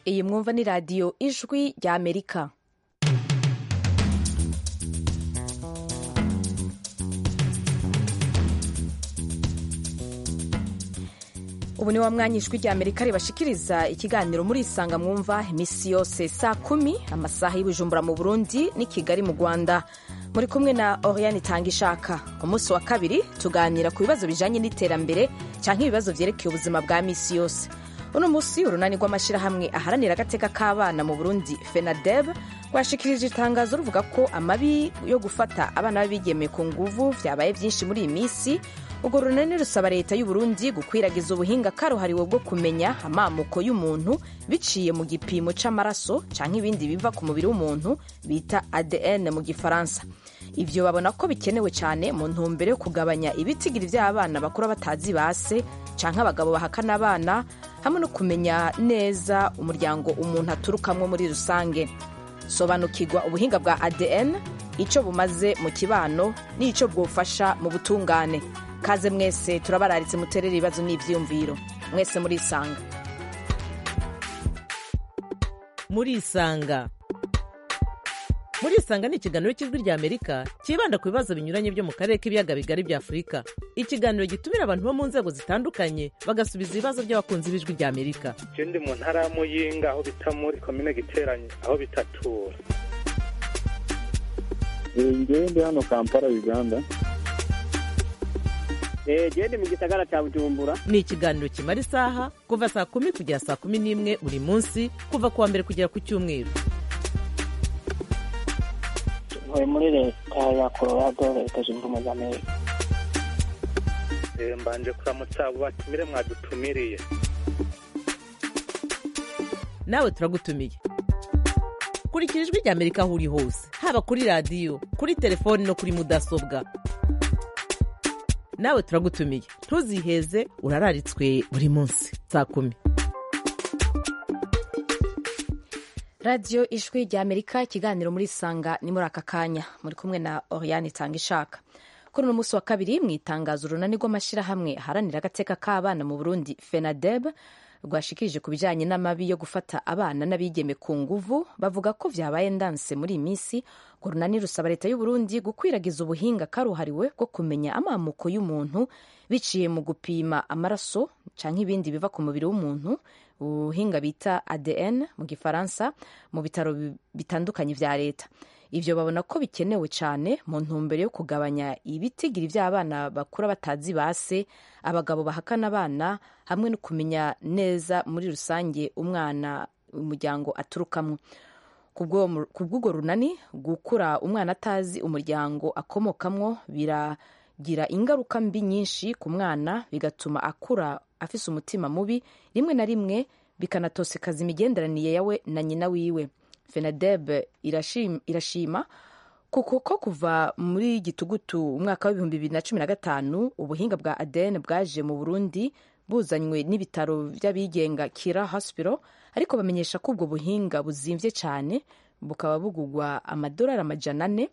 iyi mwumva ni radiyo ijwi rya amerika ubu ni wa mwanya ijwi rya amerika ribashikiriza ikiganiro muri isanga mwumva iminsi yose saa kumi amasaha y'ubujumbura mu burundi n'i kigali mu rwanda muri kumwe na oriane itanga ishaka umunsi wa kabiri tuganira ku bibazo bijanye n'iterambere cyangwa ibibazo vyerekeye ubuzima bwa misi yose uno munsi urunani rw'amashyirahamwe aharanira agateka k'abana mu burundi fenadeb rwashikirije itangazo ruvuga ko amabi yo gufata abana b'abigeme ku nguvu vyabaye vyinshi muri iyi minsi urwo runani rusaba leta y'uburundi gukwiragiza ubuhinga karuhariwe bwo kumenya amamuko y'umuntu biciye mu gipimo c'amaraso canke ibindi biva ku mubiri w'umuntu bita adn mu gifaransa ivyo babona ko bikenewe cyane mu ntumbero yo kugabanya ibitigiri vy'abana bakura batazi base canke abagabo bahakana abana hamwe no kumenya neza umuryango umuntu aturukamwo muri rusange sobanukirwa ubuhinga bwa adn ico bumaze mu kibano n'ico bwofasha mu butungane kaze mwese turabararitse muterere ibibazo n'ivyiyumviro mwese murisanga murisanga murisanga ni ikiganiro cy'ijwi rya amerika cyibanda ku bibazo binyuranye byo mu karere k'ibiyaga bigari bya afurika ikiganiro gitumira abantu bo mu nzego zitandukanye bagasubiza ibibazo by'abakunzi b'ijwi rya amerika je ndi mu ntara ya muyinga aho bita muri komine giteranye aho bitatura ngewe ndi hano kampala uganda gende mu gisagara cya bujumbura ni ikiganiro kimara isaha kuva saa kumi kugera saa kumi n'imwe buri munsi kuva ku wa mbere kugera ku cyumweru ntuye muri leta ya colorado leta zunze ubumwe za amerika Eh, mbanje kuramutsa abo batumire mwadutumiriye nawe turagutumiye kurikira ijwi rya amerika aho uri hose haba kuri radiyo kuri telefoni no kuri mudasobwa nawe turagutumiye ntuziheze urararitswe buri munsi saa kumi radiyo ijwi rya amerika ikiganiro muri isanga ni muri aka kanya muri kumwe na oriane itanga ishaka kuri uno munsi wa kabiri mu itangazo urunani rw'amashyirahamwe aharanira agateka k'abana mu burundi fenadeb rwashikirije ku bijyanye n'amabi yo gufata abana n'abigeme ku nguvu bavuga ko vyabaye ndanse muri iyi minsi urwo runani rusaba leta y'uburundi gukwiragiza ubuhinga karuhariwe bwo kumenya amamuko y'umuntu biciye mu gupima amaraso canke ibindi biva ku mubiri w'umuntu ubuhinga bita adn mu gifaransa mu bitaro bi- bitandukanye vya leta ivyo babona ko bikenewe cyane mu ntumbero yo kugabanya ibitigiri vy'abana bakura batazi base abagabo bahakana abana hamwe no kumenya neza muri rusange umwana umuryango aturukamwo Kubwo- kubw'urwo runani gukura umwana atazi umuryango akomokamwo biragira ingaruka mbi nyinshi ku mwana bigatuma akura afise umutima mubi rimwe na rimwe bikanatosekaza imigenderanire yawe na nyina wiwe fenadeb irashim- irashima kuko ko kuva muri gitugutu umwaka w'ibihumbi bibiri na cumi na gatanu ubuhinga bwa adn bwaje mu burundi buzanywe n'ibitaro by'abigenga kira hospital ariko bamenyesha ko ubwo buhinga buzimvye cyane bukaba bugurwa amadolari amajana ane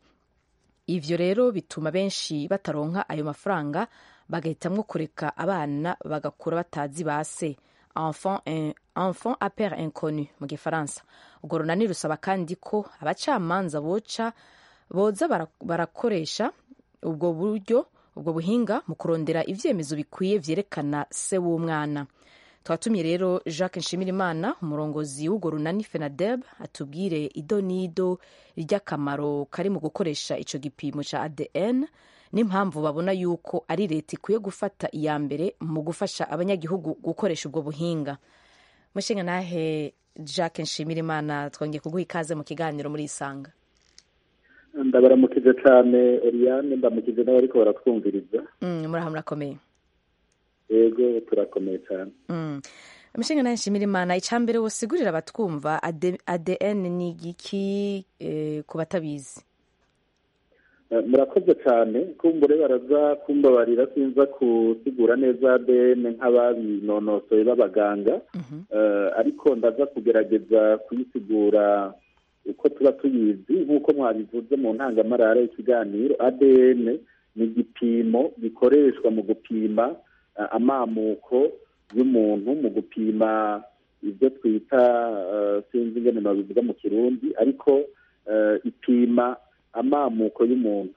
ivyo rero bituma benshi bataronka ayo mafaranga bagahitamwo kureka abana bagakura batazi base enfant, in, enfant a père inconnu mu gifaransa urwo runani rusaba kandi ko abacamanza boca boza bara- barakoresha ubwo buryo ubwo buhinga mu kurondera ivyemezo bikwiye vyerekana se w'umwana twatumiye rero jacques nshimirimana umurongozi w'urwo runani fenadeb atubwire ido n'ido ry'akamaro kari mu gukoresha ico gipimo ca adn n'impamvu babona yuko ari leta ikwiye gufata iya mbere mu gufasha abanyagihugu gukoresha ubwo buhinga mushinga nahe jacques nshimirimana twongeye kuguha ikaze mu kiganiro muri isanga ndabaramukije cyane oriane ndamukije n'abariko baratwumviriza mm, muraho murakomeye yego turakomeye cyane Mm. Mushinga nawe nshimira imana icambere wosigurira abatwumva AD- ADN ni igiki eh, ku batabizi Eh, murakoze cyane kumbure baraza kumbabarira sinza gusigura neza ADN nk'ababinonosoye b'abaganga Eh, ariko ndaza kugerageza kuyisigura uko tuba tuyizi nk'uko mwabivuze mu ntangamarara y'ikiganiro ADN ni igipimo gikoreshwa mu gupima eh, amamuko y'umuntu mu gupima ibyo twita sinzi ingene babivuga mu kirundi ariko ipima amamuko y'umuntu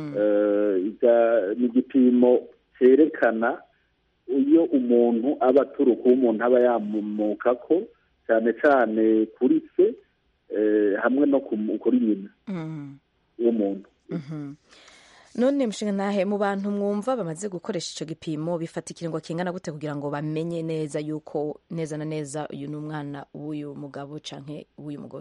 ni igipimo cyerekana iyo umuntu aba aturuka uwo umuntu aba yamuka ko cyane cyane kuri se hamwe no kuri nyina w'umuntu none mushinga ntahe mu bantu mwumva bamaze gukoresha icyo gipimo bifata ikiringo kingana gute kugira ngo bamenye neza yuko neza na neza uyu ni umwana w'uyu mugabo cyangwa w'uyu mugore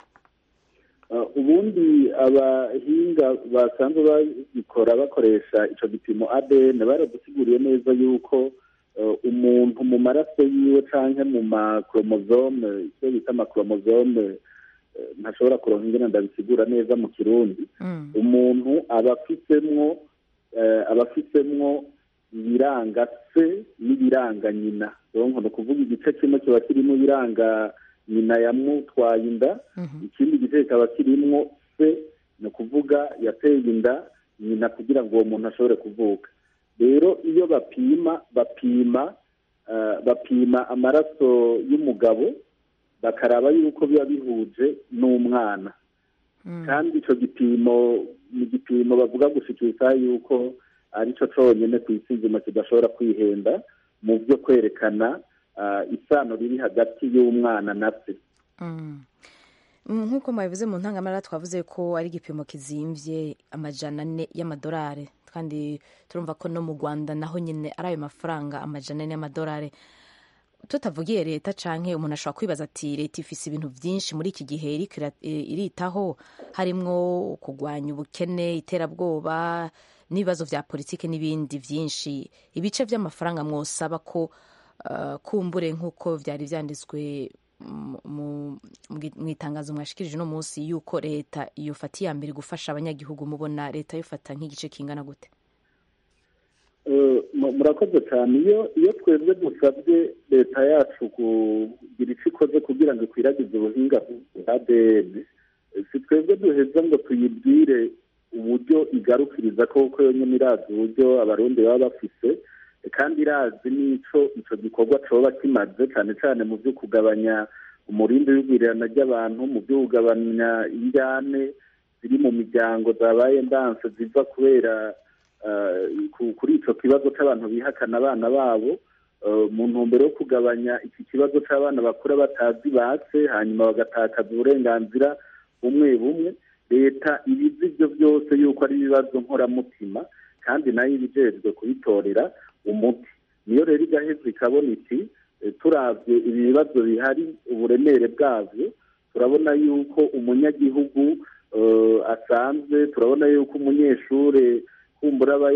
ubundi abahinga basanzwe babikora bakoresha icyo gipimo adn baradusiguriye neza yuko umuntu mu maraso yiwe cyangwa mu makoromozome icyo bita amakoromozome ntashobora kuronka ingene ndabisigura neza mu kirundi umuntu aba afisemwo aba afisemwo ibiranga se n'ibiranga nyina ni ukuvuga igice kimwe kiba kirimo ibiranga nyina yamutwaye inda ikindi gice kikaba kirimo se ni ukuvuga yateye inda nyina kugira ngo uwo muntu ashobore kuvuka rero iyo bapima bapima bapima amaraso y'umugabo bakaraba yuko biba bihuje n'umwana kandi icyo gipimo ni igipimo bavuga gushikiriza yuko ari cyo cyonyine ku isi nzima kidashobora kwihenda mu byo kwerekana isano riri hagati y'umwana na se nk'uko mwabivuze mu ntangamara twavuze ko ari igipimo kizimbye amajana ane y'amadolari kandi turumva ko no mu rwanda naho nyine ari ayo mafaranga amajana ane y'amadolari tutavugiye leta canke umuntu ashobora kwibaza ati leta ifise ibintu byinshi muri iki gihe iritaho harimwo kurwanya ubukene iterabwoba n'ibibazo vya politike n'ibindi vyinshi ibice vy'amafaranga mwosaba ko uh, kumbure nk'uko vyari vyanditswe mu itangazo mwashikirije uno munsi yuko leta yofata iya mbere gufasha abanyagihugu mubona leta yofata nk'igice kingana gute murakoze cyane iyo iyo twebwe dusabye leta yacu kugira icyo ikoze kugira ngo ikwiragize ubuhinga bwa adn si twebwe duheza ngo tuyibwire uburyo igarukiriza koko yonyine irazi uburyo abarundi baba bafise kandi irazi n'icyo icyo gikorwa cyoba kimaze cyane cyane mu byo kugabanya umurindi w'igwirirana ry'abantu mu byo kugabanya injyane ziri mu miryango zabaye ndanse ziva kubera kuri icyo kibazo cy'abantu bihakana abana babo mu ntumbero yo kugabanya iki kibazo cy'abana bakura batazi base hanyuma bagatakaza uburenganzira bumwe bumwe leta ibizi ibyo byose yuko ari ibibazo nkoramutima kandi nayo ibijejwe kubitorera umuti niyo rero igaheza ikabona iti turabye ibi bibazo bihari uburemere bwabyo turabona yuko umunyagihugu asanzwe turabona yuko umunyeshuri kumbura aba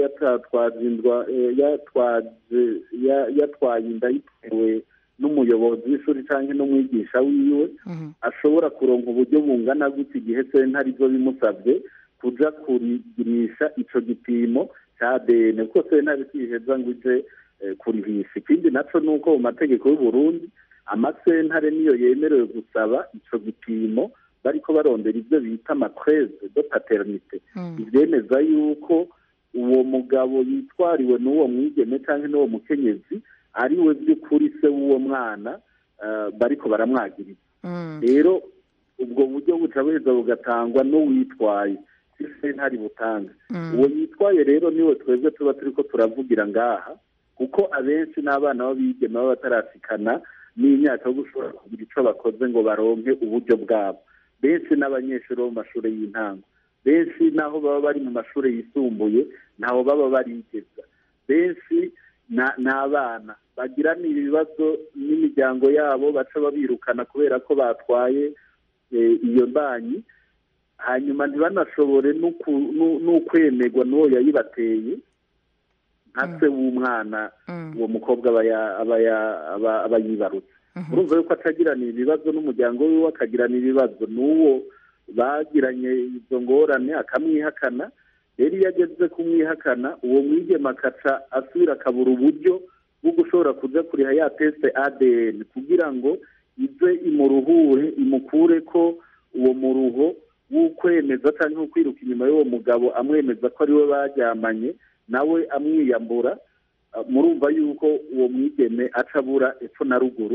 yatwaye inda yitewe n'umuyobozi w'ishuri cyangwa n'umwigisha wiwe ashobora kuronka uburyo bungana gutya igihe se ntarizo bimusabye kujya kurigirisha icyo gipimo cya adn kuko se ntari kwiheza ngo ije kurihisha ikindi nacyo ni uko mu mategeko y'u Burundi amasentare niyo yemerewe gusaba icyo gipimo bariko barondera ibyo bita amatreze de paternite ibyemeza yuko uwo mugabo yitwariwe n'uwo mwigeme cyangwa n'uwo mukenyezi ari we by'ukuri se w'uwo mwana bariko baramwagiriza rero ubwo buryo buca buheza bugatangwa n'uwitwaye se ntari butanga uwo yitwaye rero niwe twebwe tuba turi ko turavugira ngaha kuko abenshi n'abana b'abigeme baba batarasikana n'imyaka yo gushobora kugira icyo bakoze ngo baronke uburyo bwabo benshi n'abanyeshuri bo mu mashuri y'intango benshi n'aho baba bari mu mashuri yisumbuye ntaho baba barigeza benshi ni abana bagirana ibibazo n'imiryango yabo baca babirukana kubera ko batwaye iyo banki hanyuma ntibanashobore n'ukwemerwa n'uwo yayibateye nka se w'umwana uwo mukobwa aba yibarutse urumva yuko atagirana ibibazo n'umuryango wiwe akagirana ibibazo n'uwo bagiranye izo ngorane akamwihakana rero iyo ageze kumwihakana uwo mwigema akaca asubira akabura uburyo bwo gushobora kuja kuriha ya teste adn kugira ngo ize imuruhure imukure ko uwo muruho w'ukwemeza cyangwa kwiruka inyuma y'uwo mugabo amwemeza ko ari we baryamanye nawe amwiyambura murumva yuko uwo mwigeme aca abura epfo na ruguru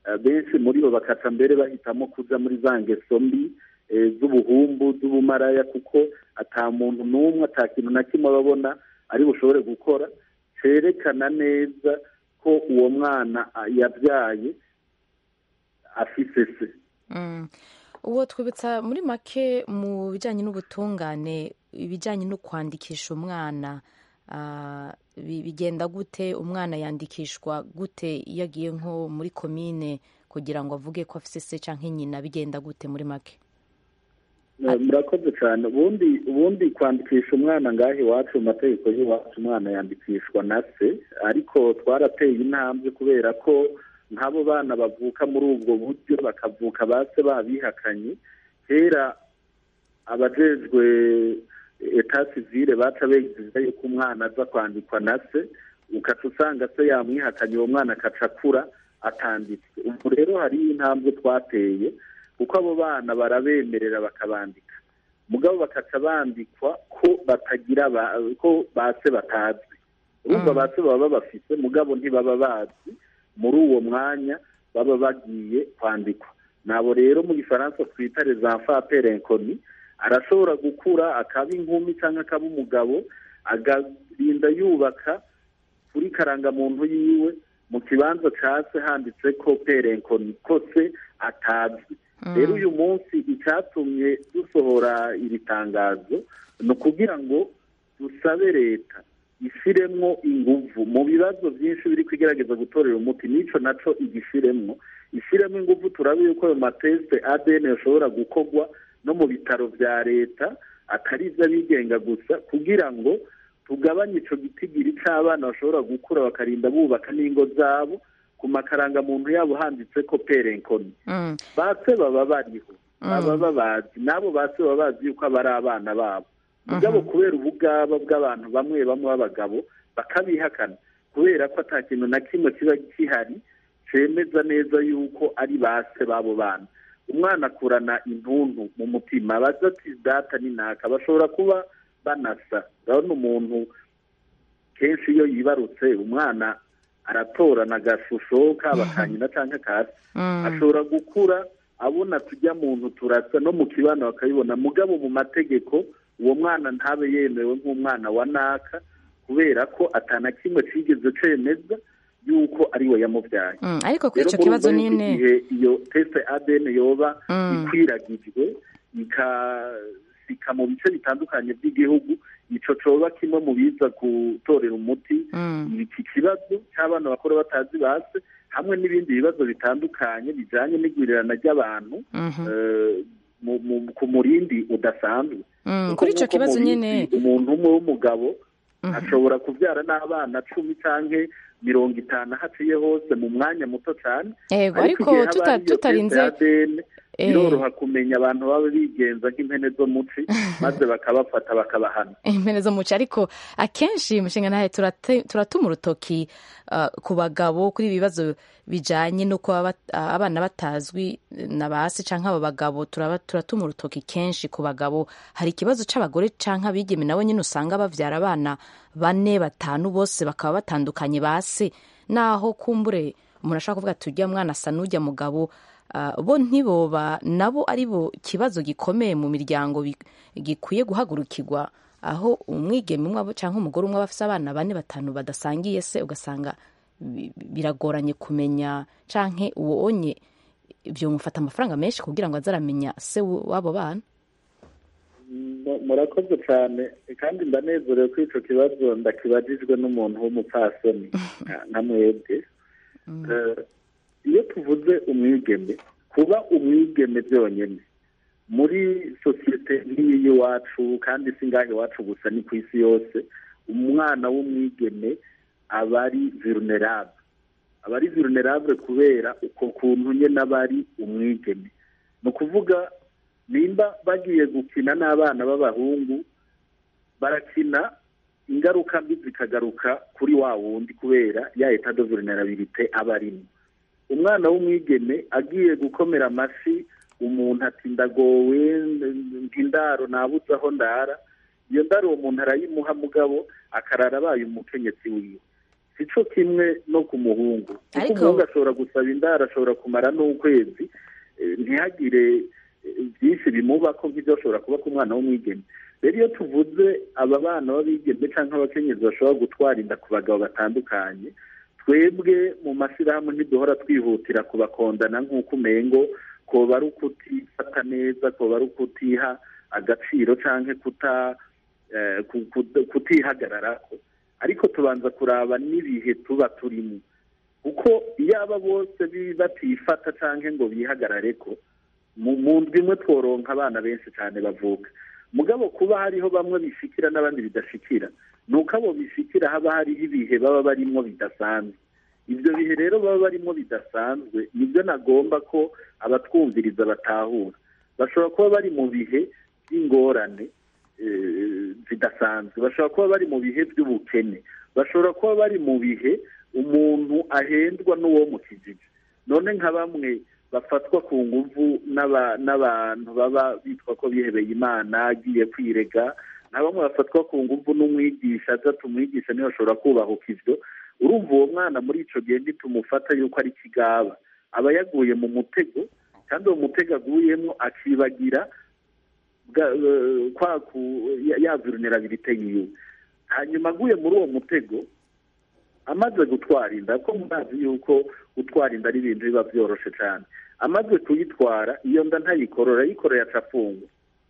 benshi muri bo bakaca mbere bahitamo kuja muri za ngeso mbi z'ubuhumbu z'ubumaraya kuko ata muntu n'umwe ata kintu na kimwe babona ari bushobore gukora cerekana neza ko uwo mwana yabyaye afise se uwo twibutsa muri make mu bijyanye n'ubutungane ibijyanye no kwandikisha umwana bigenda gute umwana yandikishwa gute iyo agiye nko muri komine kugira ngo avuge ko afite se cyangwa nyina bigenda gute muri make murakoze cyane ubundi ubundi kwandikisha umwana ngaho iwacu mu mategeko y'iwacu umwana yandikishwa na se ariko twarateye intambwe kubera ko nk'abo bana bavuka muri ubwo buryo bakavuka ba se babihakanye kera abajejwe eta sivire baca begiza yuko umwana aza kwandikwa na se ukaca usanga se yamwihakanye uwo mwana akaca akura atanditswe ubu rero hariyo intambwe twateye kuko abo bana barabemerera bakabandika mugabo bakaca bandikwa ko batagira ko base batazwi urumva base baba babafise mugabo ntibaba bazi muri uwo mwanya baba bagiye kwandikwa nabo rero mu gifaransa twita les enfants perenkoni arashobora gukura akaba inkumi cyangwa akaba umugabo agarinda yubaka kuri karangamuntu yiwe mu kibanza cya se handitse ko perenkoni ko se atazwi rero uyu munsi icyatumye dusohora iri tangazo ni ukugira ngo dusabe leta ishyiremwo inguvu mu bibazo byinshi biri kugerageza gutorera umuti n'icyo nacyo igishyiremwo ishyiremo inguvu turabe yuko ayo matesite adn ashobora gukorwa no mu bitaro bya leta atari iby'abigenga gusa kugira ngo tugabanye icyo gitigiri cy'abana bashobora gukura bakarinda bubaka n'ingo zabo ku makarangamuntu yabo handitse ko perenkoni base baba bariho baba babazi n'abo base baba bazi yuko aba ari abana babo mugabo kubera ubugaba bw'abantu bamwe bamwe b'abagabo bakabihakana kubera ko ata kintu na kimwe kiba gihari cyemeza neza yuko ari base b'abo bana umwana akurana intuntu mu mutima abaza ati data ni naka bashobora kuba banasa urabona umuntu kenshi iyo yibarutse umwana aratorana agashusho kaba ka nyina cyangwa ka se ashobora gukura abona tujya muntu turasa no mu kibano bakabibona mugabo mu mategeko uwo mwana ntabe yemewe nk'umwana wa naka kubera ko atana kimwe cyigeze cemeza yuko ari we yamubyaye ariko kuri icyo kibazo nyine igihe iyo tesite adn yoba ikwiragijwe ikasika mu bice bitandukanye by'igihugu icyo coba kimwe mu biza gutorera umuti iki kibazo cy'abana bakora batazi base hamwe n'ibindi bibazo bitandukanye bijyanye n'igwirirana ry'abantu ku murindi udasanzwe kuri icyo kibazo nyine umuntu umwe w'umugabo ashobora kubyara n'abana cumi cyangwa mirongo itanu haciye hose mu mwanya muto cyane yego ariko tutarinze biroroha kumenya abantu baba bigenza nk'impene zo muci maze bakabafata bakabahana impene zo muci ariko akenshi mushinga nawe turatuma urutoki ku bagabo kuri ibi bibazo bijyanye no kuba abana batazwi na ba se cyangwa aba bagabo turatuma urutoki kenshi ku bagabo hari ikibazo cy'abagore cyangwa abigeme nabo nyine usanga babyara abana bane batanu bose bakaba batandukanye ba se naho kumbure umuntu ashobora kuvuga ati ujya mwana asa n'ujya mugabo bo ntiboba nabo ari bo kibazo gikomeye mu miryango gikwiye guhagurukirwa aho umwigeme umwe cyangwa umugore umwe aba afite abana bane batanu badasangiye se ugasanga biragoranye kumenya cyangwa uwo onye byamufata amafaranga menshi kugira ngo aze aramenya se w'abo bana murakoze cyane kandi ndanezerewe ko icyo kibazo ndakibajijwe n'umuntu w'umupfasoni nka mwebwe iyo tuvuze umwigeme kuba umwigeme byonyine muri sosiyete nk'iyi y'iwacu kandi si ngaho iwacu gusa ni ku isi yose umwana w'umwigeme aba ari virunerable aba ari virunerable kubera uko kuntu nyine aba ari umwigeme ni ukuvuga nimba bagiye gukina n'abana b'abahungu barakina ingaruka mbi zikagaruka kuri wa wundi kubera ya eta de vulnerabilite aba arimo umwana w'umwigeme agiye gukomera amashyi umuntu ati ndagowe indaro nabuze aho ndara iyo ndaro uwo muntu arayimuha mugabo akarara abaye umukenyetsi wiwe si cyo kimwe no ku muhungu kuko Ariko- umuhungu ashobora gusaba indaro ashobora kumara n'ukwezi eh, ntihagire eh, byinshi bimubako nk'ibyo ashobora kuba ku mwana w'umwigeme rero iyo tuvuze aba bana b'abigeme cyangwa abakenyezi bashobora gutwara inda ku bagabo batandukanye twebwe mu mashyirahamwe ntiduhora twihutira kubakondana nk'uko umengo koba ari ukutifata neza koba ari ukutiha agaciro cyangwa kuta eh, ku- ku- kutihagararako ariko tubanza kuraba n'ibihe tuba turimo kuko iyo aba bose bi- batifata cyangwa ngo bihagarare ko mu mu ndwi imwe tworonka abana benshi cyane bavuka mugabo kuba hariho bamwe bishikira n'abandi bidashikira ni uko abo bishikira haba hariho ibihe baba barimo bidasanzwe ibyo bihe rero baba barimo bidasanzwe nibyo nagomba ko abatwumviriza batahura bashobora kuba bari mu bihe by'ingorane eh, zidasanzwe bashobora kuba bari mu bihe by'ubukene bashobora kuba bari mu bihe umuntu ahendwa n'uwo mu kijiji none nka bamwe bafatwa ku nguvu n'aba- n'abantu baba bitwa ko bihebeye imana agiye kwirega nka bamwe bafatwa ku nguvu n'umwigisha aza tumwigisha niyo ashobora kubahuka ibyo urumva uwo mwana muri icyo gihe ntitumufata yuko ari kigaba aba yaguye mu mutego kandi uwo mutego aguyemo akibagira bwa- eh, kwa ku- ya- ya vulnerabilite yiwe hanyuma aguye muri uwo mutego amaze gutwara inda ko murazi yuko gutwara inda ari ibintu biba byoroshe cyane amaze kuyitwara iyo nda ntayikorora ayikoreye aca afungwa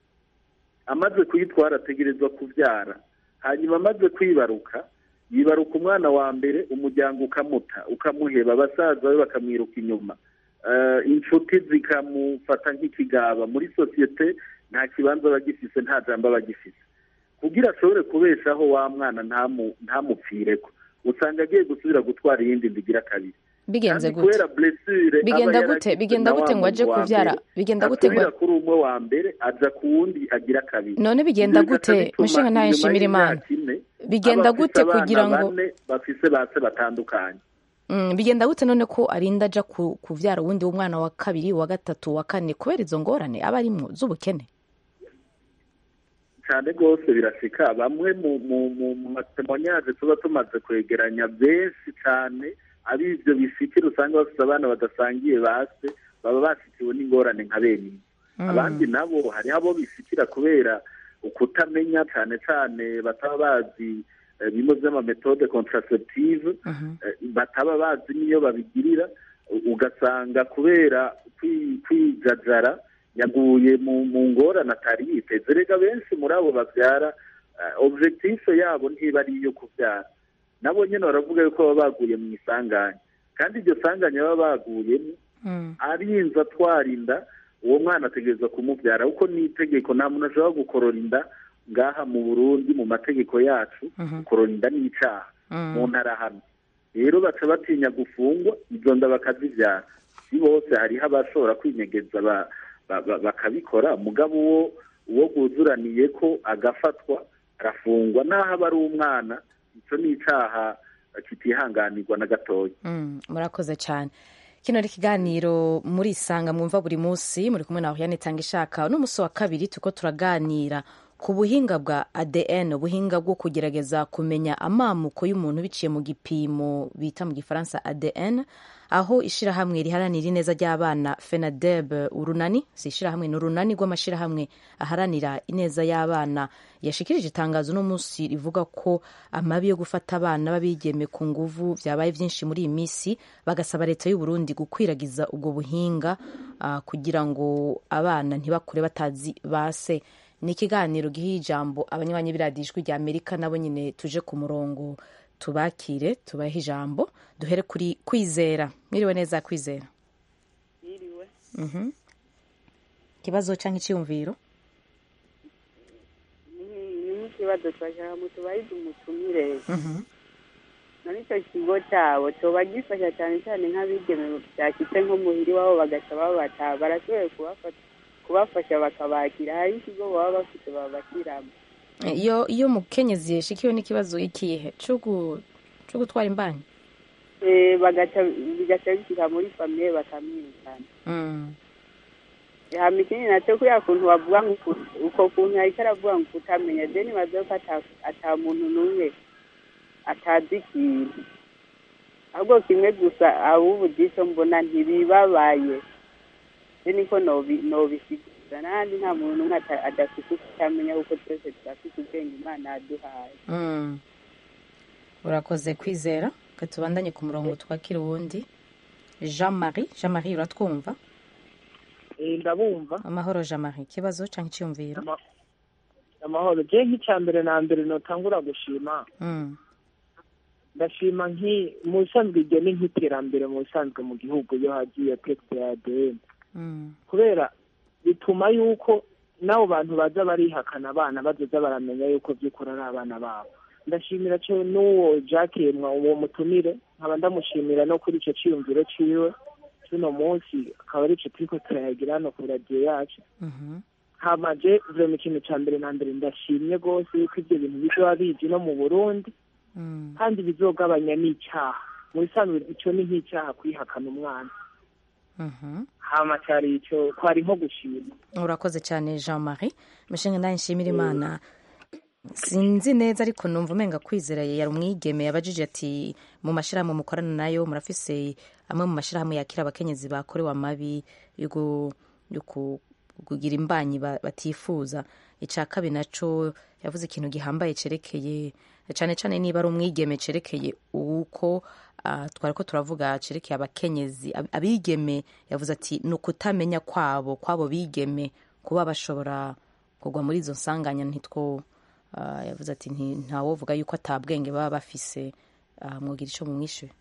amaze kuyitwara ategerezwa kubyara hanyuma amaze kwibaruka yibaruka umwana wa mbere umuryango ukamuta ukamuheba abasaza be bakamwiruka inyuma Eh, inshuti zikamufata nk'ikigaba muri sosiyete nta kibanza aba agifise nta jambo aba agifise kugira ashobore kubeshaho wa mwana ntamu- ntamupfireko usanga agiye gusubira gutwara iyindi ndigira kabiri bigenze kandi gute kubera blessure Bigenda aba gute? yaragize Bigenda na wa gute ngo aje muntu wa kuvyara? mbere, Bigenda gute ngo- asubira kuri umwe wa mbere aja ku wundi agira kabiri none bigenda Ivyo bigaca gute bituma mushinga ntayo inyuma nshimira imana y'imyaka ine, Bigenda aba afise gute abana kugira ngo- bane bafise base batandukanye Mm, bigenda gute none ko arinda aja ku- kuvyara uwundi w'umwana wa kabiri wa gatatu wa kane kubera izo ngorane aba arimwo z'ubukene cyane rwose birashika bamwe mu mu mu mu matemonyaje tuba tumaze kwegeranya benshi cyane ari ibyo bishikira usanga bafite abana badasangiye base baba basikiwe n'ingorane nka bene ibi abandi nabo hariho abo bishikira kubera ukutamenya cyane cyane bataba bazi eh, bimwe by'amametode contraceptive eh, bataba bazi n'iyo babigirira u- ugasanga kubera kwi- kwijajara yaguye mu mu ngorane atari yiteze rega benshi muri abo babyara eh, objectif yabo ntiba ari iyo kubyara nabo nyine baravuga yuko baba baguye mu isanganya kandi iryo sanganya baba baguyemo arinze atwara inda uwo mwana ategereza kumubyara kuko ni itegeko nta muntu ashobora gukorora inda ngaha mu burundi mu mategeko yacu gukorora inda ni icyaha mu ntara hano rero baca batinya gufungwa izo nda bakazibyara si bose hariho abashobora kwinyegeza ba- ba- ba- bakabikora mugabo uwo uwo bwuzuraniye ko agafatwa arafungwa n'aho aba ari umwana icyo ni icyaha kitihanganirwa na gatoya Mm, murakoze cyane kino ari ikiganiro muri isanga mwumva buri munsi muri kumwe nawe yanitanga ishaka n'umunsi wa kabiri turiko turaganira ku buhinga bwa adn ubuhinga bwo kugerageza kumenya amamuko y'umuntu biciye mu gipimo bita mu gifaransa adn aho ishirahamwe riharanira ineza ry'abana fenadeb urunani si ishirahamwe ni urunani rw'amashirahamwe aharanira ineza y'abana yashikirije itangazo uno munsi rivuga ko amabi yo gufata abana b'abigeme ku nguvu byabaye byinshi muri iyi minsi bagasaba leta y'u Burundi gukwiragiza ubwo buhinga ah, kugira ngo abana ntibakure batazi base ni ikiganiro giha ijambo abanywanyi b'iradiyo ijwi rya amerika nabo nyine tuje ku murongo tubakire tubahe ijambo duhere kuri kwizera mwiriwe neza kwizera yiriwe Mhm. ikibazo cyangwa icyiyumviro ni nk'ikibazo twashaka ngo tubarize umutumire Mhm. na nicyo kigo cyabo cyoba gifasha cyane cyane nk'abigeme byashyitse nko muhiri wabo bagaca babata barashoboye kubafata kubafasha bakabakira hari ikigo baba bafite babashyiramo iyo iyo umukenyezi yashikiwe n'ikibazo ikihe cyo gu- cyo gutwara imbanyi Eh, bagaca bigaca bishyira muri famiye bakamwirukana Mm. hama ikindi nacyo kuriya kuntu bavuga ngo uku- uko kuntu ariko aravuga ngo kutamenya je nibaza ko ata- ata muntu n'umwe atazi ikintu ahubwo kimwe gusa abubu by'icyo mbona ntibibabaye se niko nobi- nobishyikiriza n'ahandi nta muntu n'umwe ata- adafite utamenya kuko twese turafite ubwenge imana yaduhaye Mm. urakoze kwizera reka tubandanye ku murongo twakira uwundi jean marie jean marie uratwumva Eh, ndabumva amahoro jean marie ikibazo cyangwa icyiyumviro Ama- amahoro je nk'icya mbere na mbere notangura gushima Mm. ndashima nki mu bisanzwe iryo ni nk'iterambere mu bisanzwe mu gihugu iyo hagiye tekite ya ADN Mm. kubera bituma yuko n'abo bantu baza barihakana abana bazoza baramenya yuko by'ukuri ari abana babo ndashimira cyo n'uwo jacques mwa uwo mutumire nkaba ndamushimira no kuri icyo cyiyumviro ciwe cy'uno munsi akaba ari ico turiko turayagira hano ku radiyo yacu Mhm. hamaje vrema ikintu ca mbere na mbere ndashimye rwose yuko ivyo bintu bizoba biji no mu burundi Mm. kandi bizogabanya n'icyaha mu bisanzwe ico ni nk'icyaha kwihakana umwana Mhm. hama cyari ico kwari nko gushima urakoze cyane jean marie mushinga nawe nshimira imana sinzi neza ariko numva umenga kwizera yari umwigeme yabajije ati mu mashyirahamwe mukorana nayo murafise amwe mu mashyirahamwe yakira abakenyezi bakorewe amabi yo gu- yo ku- kugira imbanyi ba- batifuza icya kabiri naco yavuze ikintu gihambaye cerekeye cyane cyane niba ari umwigeme cerekeye uko ah, twari ko turavuga cerekeye abakenyezi ab- abigeme yavuze ati ni ukutamenya kwabo kwabo bigeme kuba bashobora kugwa muri izo nsanganya ntitwo ah, yavuze ati "Nti- ntawovuga yuko atabwenge baba bafise ah, mwogira icyo mumwishyuye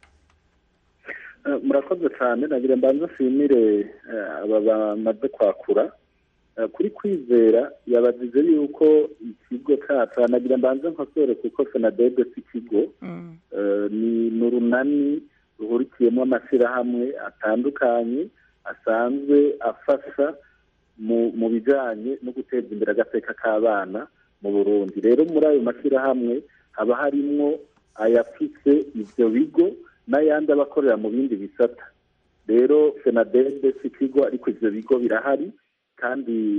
Eh, murakoze cyane nagira mbanze nshimire eh, aba bamaze kwakura Eh, kuri kwizera yabagize yuko ikigo cyacu nagira mbanze nkosore kuko senadebe si ikigo Eh, ni ni urunani ruhurikiyemo amashyirahamwe atandukanye asanzwe afasha mu mu bijyanye no guteza imbere agateka k'abana mu burundi rero muri ayo mashyirahamwe haba harimwo ayafise ibyo bigo n'ayandi aba akorera mu bindi bisata rero senadebe si ikigo ariko ibyo bigo birahari kandi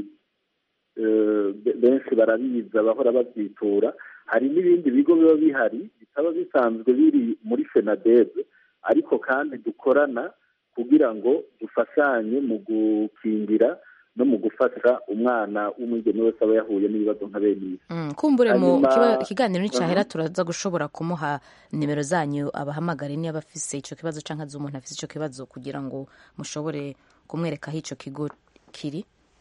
eh, be- benshi barabiza bahora babyitura hari n'ibindi bigo biba bihari bitaba bisanzwe biri muri fenadebe ariko kandi dukorana kugira ngo dufashanye mu gukingira no mu gufasha umwana w'umwigeme wese aba yahuye n'ibibazo nka bene ibi Mm, kumbure mu Hanyuma- kiba- ikiganiro nicahera Aha. turaza gushobora kumuha nimero zanyu abahamagare niba afise ico kibazo canke azi umuntu afise ico kibazo kugira ngo mushobore kumwereka aho ico kigo kiri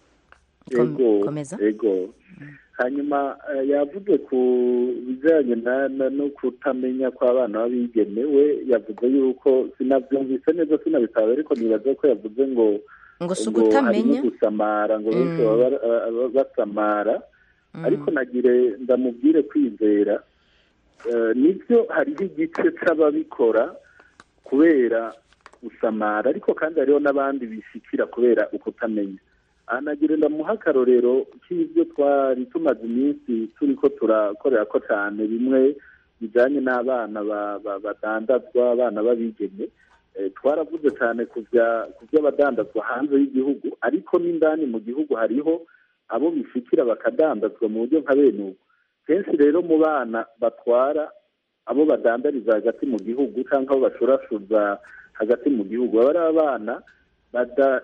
Kom- ego komeza ego hanyuma eh, yavuze ku bijyanye na- na- no kutamenya kw'abana b'abigeme we yavuze yuko sinabyumvise neza sinabitaba ariko nibaza ko yavuze ngo ngo si ngo ugutamenya harimo gusamara ngo benshi Mm. baba baba basamara Mm. ariko nagire ndamubwire kwizera Eh, nibyo hariho igice c'ababikora kubera gusamara ariko kandi hariho n'abandi bishikira kubera ukutamenya aha nagira ndamuha akarorero k'ibyo twari tumaze iminsi turiko turakorera ko cyane bimwe bijanye n'abana ba- ba- badandazwa abana b'abigeme Eh, twaravuze cyane ku bya- ku by'abadandazwa hanze y'igihugu ariko n'indani mu gihugu hariho abo bishikira bakadandazwa mu buryo nka bene ubu kenshi rero mu bana batwara abo badandariza hagati mu gihugu cyangwa abo bashurashuza hagati mu gihugu baba ari abana bada-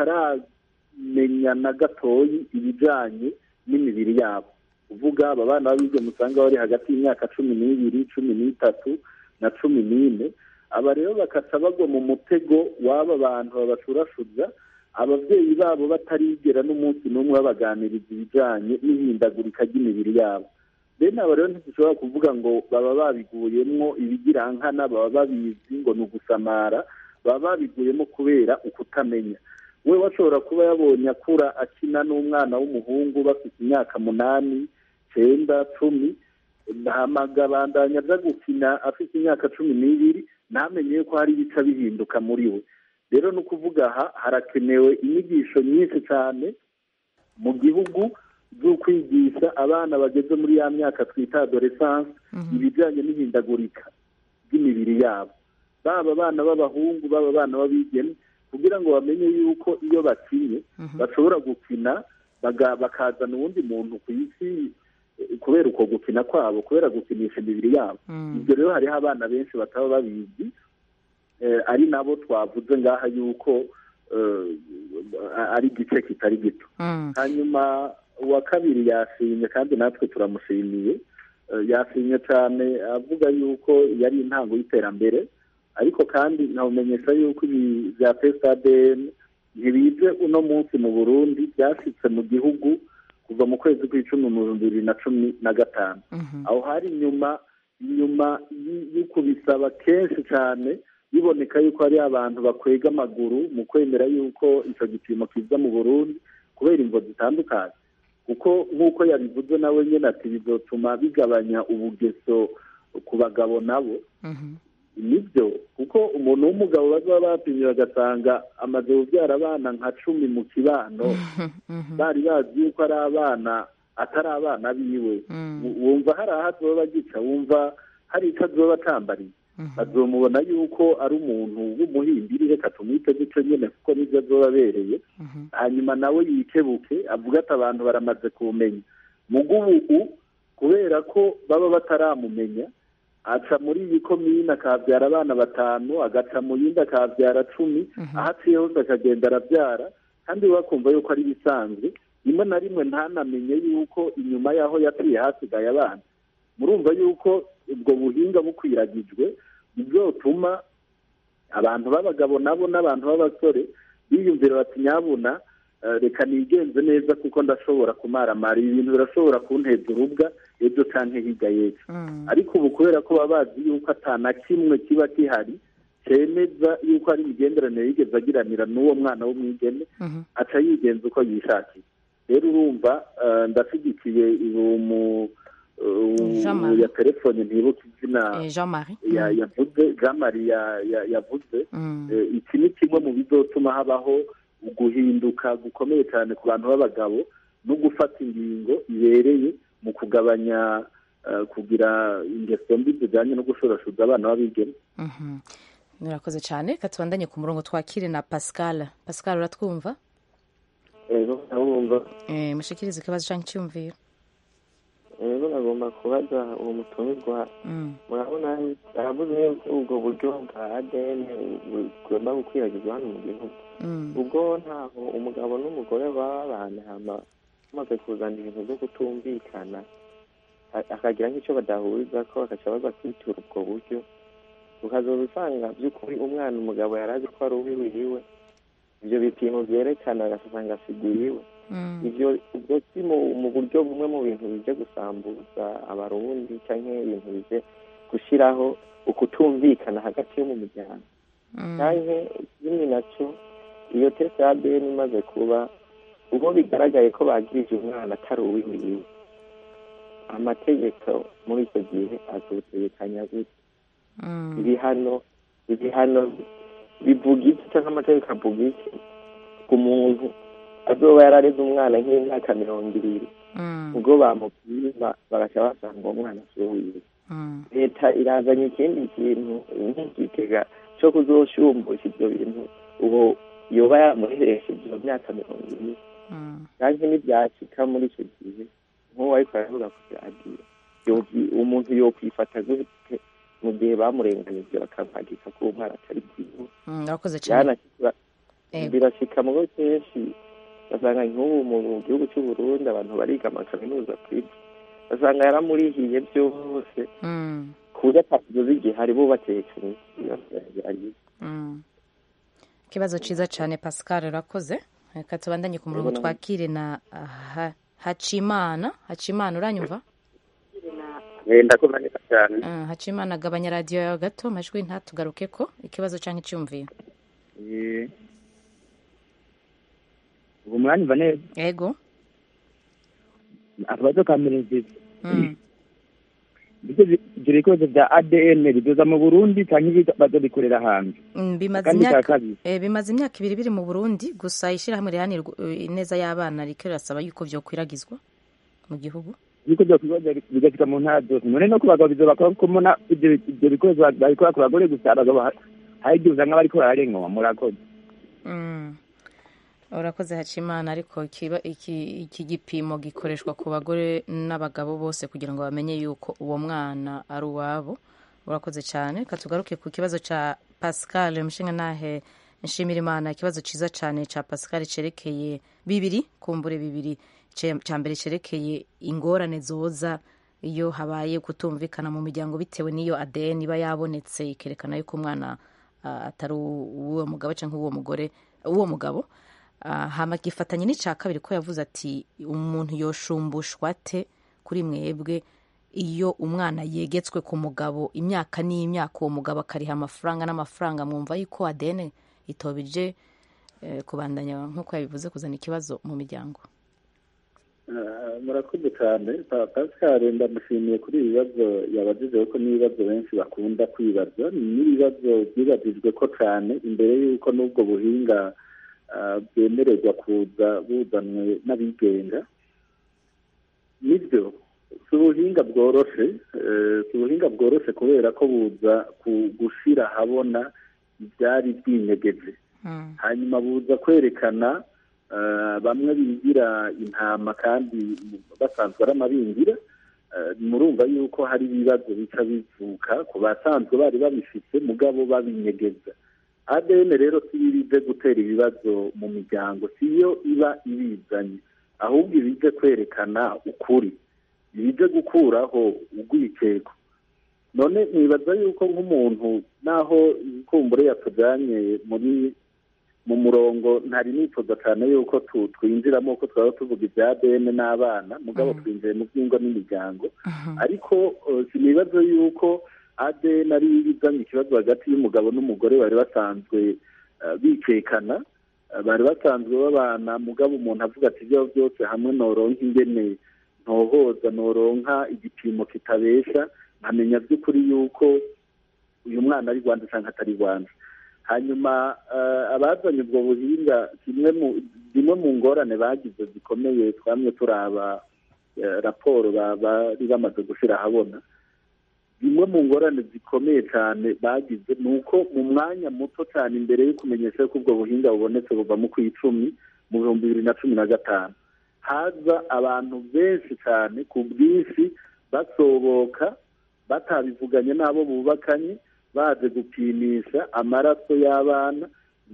bataramenya na gatoyi ibijyanye n'imibiri yabo uvuga aba bana b'abigeme usanga bari hagati y'imyaka cumi n'ibiri cumi n'itatu na cumi n'ine aba rero bakaca bagwa mu mutego w'aba bantu babashurashuza ababyeyi babo batarigera n'umunsi n'umwe babaganiriza ibijyanye n'ihindagurika ry'imibiri yabo bene aba rero ntidushobora kuvuga ngo baba babiguyemwo ibigirankana baba babizi ngo ni ugusamara baba babiguyemo kubera ukutamenya we washobora kuba yabonye akura akina n'umwana w'umuhungu bafite imyaka munani cyenda cumi hamagabandanya aza gukina afite imyaka cumi n'ibiri ntamenye yuko hari ibica bihinduka muri we rero ni ukuvuga aha harakenewe inyigisho nyinshi cyane mu gihugu zo kwigisha abana bageze muri ya myaka twita adoresanse ibijyanye n'ihindagurika ry'imibiri yabo baba abana b'abahungu baba abana b'abigeme kugira ngo bamenye yuko iyo bakinye bashobora gukina baga- bakazana uwundi muntu ku isi eh, kubera uko gukina kwabo kubera gukinisha imibiri yabo Mm. ibyo rero hariho abana benshi bataba babizi ari nabo twavuze ngaha yuko ari igice kitari gito hanyuma uwa kabiri yashimye kandi natwe turamushimiye yashimye cyane avuga yuko yari intango y'iterambere ariko kandi nkawumenyesha yuko ibi bya pesadeni ntibije uno munsi mu burundi byashyitse mu gihugu kuva mu kwezi kw'icumi mu bihumbi bibiri na cumi na gatanu aho hari inyuma inyuma yo kubisaba kenshi cyane biboneka yuko hari abantu bakwega amaguru mu kwemera yuko icyo gipimo kiza mu burundi kubera imvo zitandukanye kuko nk'uko yabivuze nawe nyine ati bizotuma bigabanya ubugeso ku bagabo nabo nibyo kuko umuntu w'umugabo bazaba bapimye bagasanga amaze kubyara abana nka cumi mu kibano bari bazi yuko ari abana atari abana biwe wumva hari aho azoba bagica wumva hari icyo azoba atambariye bazomubona yuko ari umuntu w'umuhimbiri reka tumwite gutyo nyine kuko nibyo azoba abereye hanyuma nawe yikebuke avuga ati abantu baramaze kumenya mugubu kubera ko baba bataramumenya aca muri iyi komine akabyara abana batanu agaca mu yindi akabyara cumi aho aciye hose akagenda arabyara kandi bakumva yuko ari ibisanzwe rimwe na rimwe ntanamenye yuko inyuma y'aho yaciye hasigaye abana murumva yuko ubwo buhinga bukwiragijwe bizotuma abantu b'abagabo nabo n'abantu b'abasore biyumvira bati nyabuna reka nigenze neza kuko ndashobora kumaramara ibi bintu birashobora kunteza urubwa ejo cyangwa hirya y'ejo ariko ubu kubera ko baba bazi yuko atana kimwe kiba gihari cyemeza yuko ari imigenderanire yigeze agiranira n'uwo mwana w'umwigeme aca yigenza uko yishakiye rero urumva ndashyigikiye umu ya telefone ntibuke izina yavuze jean marie yavuze iki ni kimwe mu bizotuma habaho guhinduka gukomeye cyane ku bantu b'abagabo no gufata ingingo ibereye mu kugabanya kugira ingeso mbi zijyanye no gushorashuza abana b'abigeme murakoze cyane katubandanye ku murongo twakire na pascal pascal uratwumva rero ndabumva mushikirize ikibazo cyangwa icyumviro rero nagomba kubaza uwo mutumirwa murabona aravuze yuko ubwo buryo bwa adn bugomba gukwiragizwa hano mu gihugu ubwo ntaho umugabo n'umugore baba bahanahama bamaze kuzana ibintu byo kutumvikana akagira nk'icyo badahuriza ko bagaca baza kwitura ubwo buryo ukazoba usanga by'ukuri umwana umugabo yari azi ko ari uwiwe ibyo bipimo byerekana agasanga asiguriwe ibyo ubwo si mu buryo bumwe mu bintu bije gusambuza abarundi cyangwa ibintu bije gushyiraho ukutumvikana hagati yo mu muryango cyangwa ikindi nacyo iyo tese ya adn imaze kuba ubwo bigaragaye ko bagirije umwana atari uwiwe amategeko muri icyo gihe azotegekanya gute ibihano ibihano bivuga iki cyangwa amategeko avuga iki ku muntu azoba yarareze umwana nk'imyaka mirongo ibiri ubwo bamupima bagaca basanga uwo mwana asuhuye leta irazanye ikindi kintu nk'igitega cyo kuzoshumbusha ibyo bintu ubu yoba yamuheresheje iyo myaka mirongo ibiri kandi ntibyacika muri icyo gihe nk'uwo ariko aravuga ku radiyo umuntu yokwifata gute mu gihe bamurenganije bakamwandika ko umwana atari bwiwe urakoze cyane birashyika mu bo kenshi basanga nk'ubu mu gihugu cy'u Burundi abantu bariga amakaminuza kwiga basanga yaramurihiye byose ku buryo atakidoze igihe hari bubatekanye ikibazo cyiza cyane pascal urakoze reka tubandanye ku murongo twakire na hacimana hacimana uranyumva ndakumva neza cyane hacimana agabanya radiyo yawe gato amajwi ntatugaruke ko ikibazo cyangwa icyumviro ubu muranyumva neza yego akabazo ka mbere nziza ibyo bikoresho bya adn bidoza mu burundi cyangwa bazobikorera hanze bimaze imyaka ibiri biri mu burundi gusa ishyirahamwe rihanira ineza y'abana riko rirasaba yuko byokwiragizwa mu gihugu yuko bigashika mu ntara zose none no ku bagabo bizobakora kuko mbona ibyo bikoresho babikora ku bagore gusa abagabo hari igihe usanga bariko bararenganwa murakoze urakoze hacimana ariko iki gipimo gikoreshwa ku bagore n'abagabo bose kugira ngo bamenye yuko uwo mwana ari uwabo urakoze cyane reka tugaruke ku kibazo cya pascal umushinga nahe nshimira imana ikibazo cyiza cyane cya pascal cyerekeye bibiri kumbure bibiri cya mbere cyerekeye ingorane zoza iyo habaye kutumvikana mu miryango bitewe n'iyo ADN iba yabonetse ikerekana yuko umwana atari uwo mugabo cyangwa uwo mugore uwo mugabo hama gifatanye n'icya kabiri ko yavuze ati umuntu yoshumbushwa ate kuri mwebwe iyo umwana yegetswe ku mugabo imyaka n'imyaka uwo mugabo akariha amafaranga n'amafaranga mwumva yuko ADN itobije kubandanya nk'uko yabivuze kuzana ikibazo mu miryango murakoze cyane pascal ndamushimiye kuri ibi bibazo yabajije ko n'ibibazo benshi bakunda kwibaza n'ibibazo byibajijwe ko cyane imbere y'uko n'ubwo buhinga bwemererwa kuza buzanwe n'abigenga nibyo si ubuhinga bworoshe si ubuhinga bworoshe kubera ko buza gushyira ahabona ibyari byinyegeje hanyuma buza kwerekana bamwe bigira intama kandi basanzwe ari amabingira murumva yuko hari ibibazo bica bivuka ku basanzwe bari babifite mugabo babinyegeza ADN rero si yo ibize gutera ibibazo mu miryango si yo iba ibizanye ahubwo ibize kwerekana ukuri ibize gukuraho urwikeko none nibaza yuko nk'umuntu naho kumbure yatujyanye muri mu murongo ntari nifuza cyane yuko twinjiramo ko twaba tuvuga ibya ADN n'abana mugabo twinjiye mu by'ingo n'imiryango ariko sinibaza yuko ADN ari ibizanye ikibazo hagati y'umugabo n'umugore bari basanzwe bikekana bari basanzwe babana mugabo umuntu avuga ati ibyo byose hamwe noronka ingene ntohoza noronka igipimo kitabesha nkamenya by'ukuri yuko uyu mwana ari rwanda cyangwa atari rwanda hanyuma abazanye ubwo buhinga zimwe mu ngorane bagize zikomeye twamye turaba raporo bari bamaze gushyira ahabona zimwe mu ngorane zikomeye cyane bagize ni uko mu mwanya muto cyane imbere yo kumenyesha ko ubwo buhinga bubonetse buva mu kw'icumi mu bihumbi bibiri na cumi na gatanu haza abantu benshi cyane ku bwinshi basoboka batabivuganye n'abo bubakanye baje gupimisha amaraso y'abana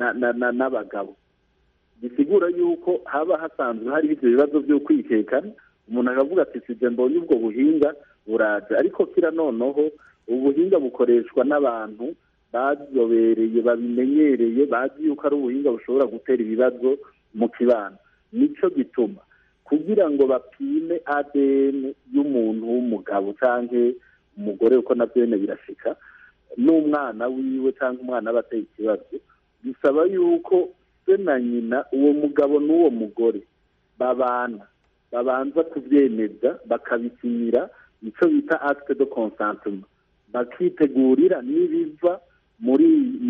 n'abagabo bisigura yuko haba hasanzwe hariho ibyo bibazo byo kwikekana umuntu akavuga ati sibyo mbonye ubwo buhinga buraje ariko kira noneho ubuhinga bukoreshwa n'abantu bazobereye babimenyereye bazi yuko ari ubuhinga bushobora gutera ibibazo mu kibano nicyo gituma kugira ngo bapime ADN y'umuntu w'umugabo cyangwa umugore uko nabyo birashika n'umwana wiwe cyangwa umwana aba ateye ikibazo bisaba yuko se na nyina uwo mugabo n'uwo mugore babana babanza kubyemeza bakabisinyira icyo bita acte de consentement bakitegurira n'ibiva muri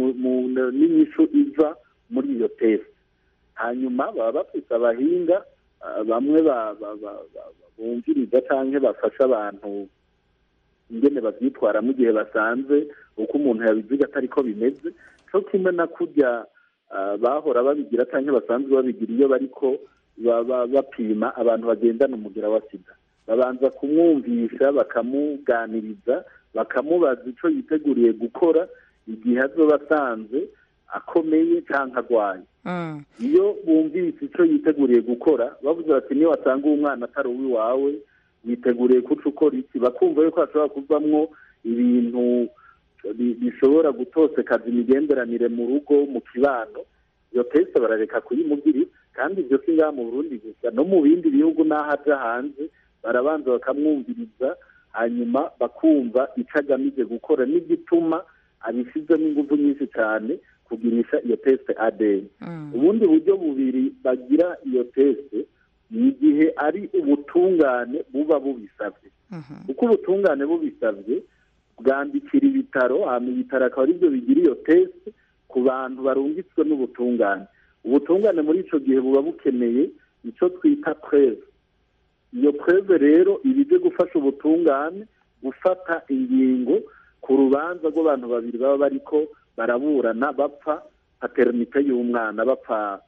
n'inyishu iva muri iyo test hanyuma baba bafite abahinga bamwe bumviriza cyangwa bafasha abantu ingene babyitwaramo igihe basanze uko umuntu yabiziga atari ko bimeze cyo kimwe na kurya bahora babigira cyangwa basanzwe babigira iyo bariko bapima abantu bagendana umugira wa sida babanza kumwumvisha bakamuganiriza bakamubaza icyo yiteguriye gukora igihe azoba asanze akomeye cyangwa arwaye iyo bumvise icyo yiteguriye gukora bavuze bati niyo wasanga uwo mwana atari uw'iwawe witeguriye kuca ukora iki bakumva yuko hashobora kuvamwo ibintu bishobora gutosekaza imigenderanire mu rugo mu kibano iyo teste barareka kuyimugirira kandi ibyo si ngaha mu burundi gusa no mu bindi bihugu n'aho aja hanze barabanza bakamwumviriza hanyuma bakumva icyo agamije gukora n'igituma abishyizemo ingufu nyinshi cyane kugirisha iyo teste ADN ubundi buryo bubiri bagira iyo teste ni igihe ari ubutungane buba bubisabye uko ubutungane bubisabye bwandikira ibitaro hanyuma ibitaro akaba aribyo bigira iyo teste ku bantu barungitswe n'ubutungane ubutungane muri icyo gihe buba bukeneye icyo twita preve iyo preve rero iba ije gufasha ubutungane gufata ingingo ku rubanza rw'abantu babiri baba bariko baraburana bapfa paternite y'umwana bapfa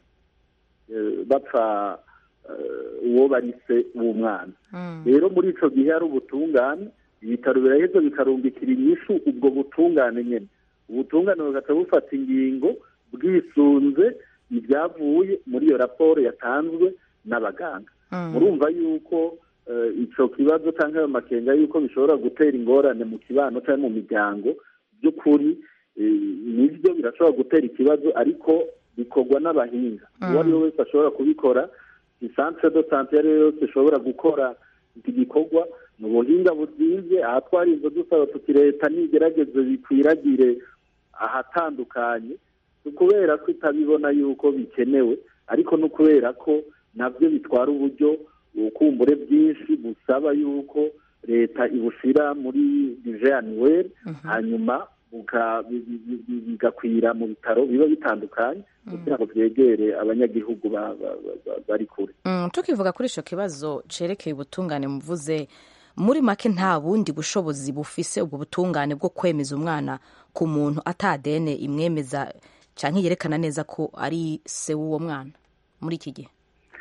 bapfa uwo bari se w'umwana rero muri icyo gihe hari ubutungane ibitaro biraheza bikarumbikira inyishu ubwo butungane nyine ubutungane bugaca bufata ingingo bwisunze ibyavuye muri iyo raporo yatanzwe n'abaganga murumva yuko icyo kibazo cyangwa ayo makenga yuko bishobora gutera ingorane mu kibano cyangwa mu miryango by'ukuri nibyo birashobora gutera ikibazo ariko bikorwa n'abahinga uwo ari we wese ashobora kubikora isantere do sante iyo ari yo yose ishobora gukora iki gikorwa ni ubuhinga buzinze aha twarinze dusaba tuti leta nigerageze bikwiragire ahatandukanye ni ukubera ko itabibona yuko bikenewe ariko ni ukubera ko nabyo bitwara uburyo ubukumbure bwinshi busaba yuko leta ibushyira muri dijeyanuweri hanyuma bigakwira mu bitaro biba bitandukanye kugira ngo byegere abanyagihugu bari kure tukivuga kuri icyo kibazo cyerekeye ubutungane muvuze muri make nta bundi bushobozi bufise ubwo butungane bwo kwemeza umwana ku muntu atadene imwemeza cyangwa yerekana neza ko ari se w'uwo mwana muri iki gihe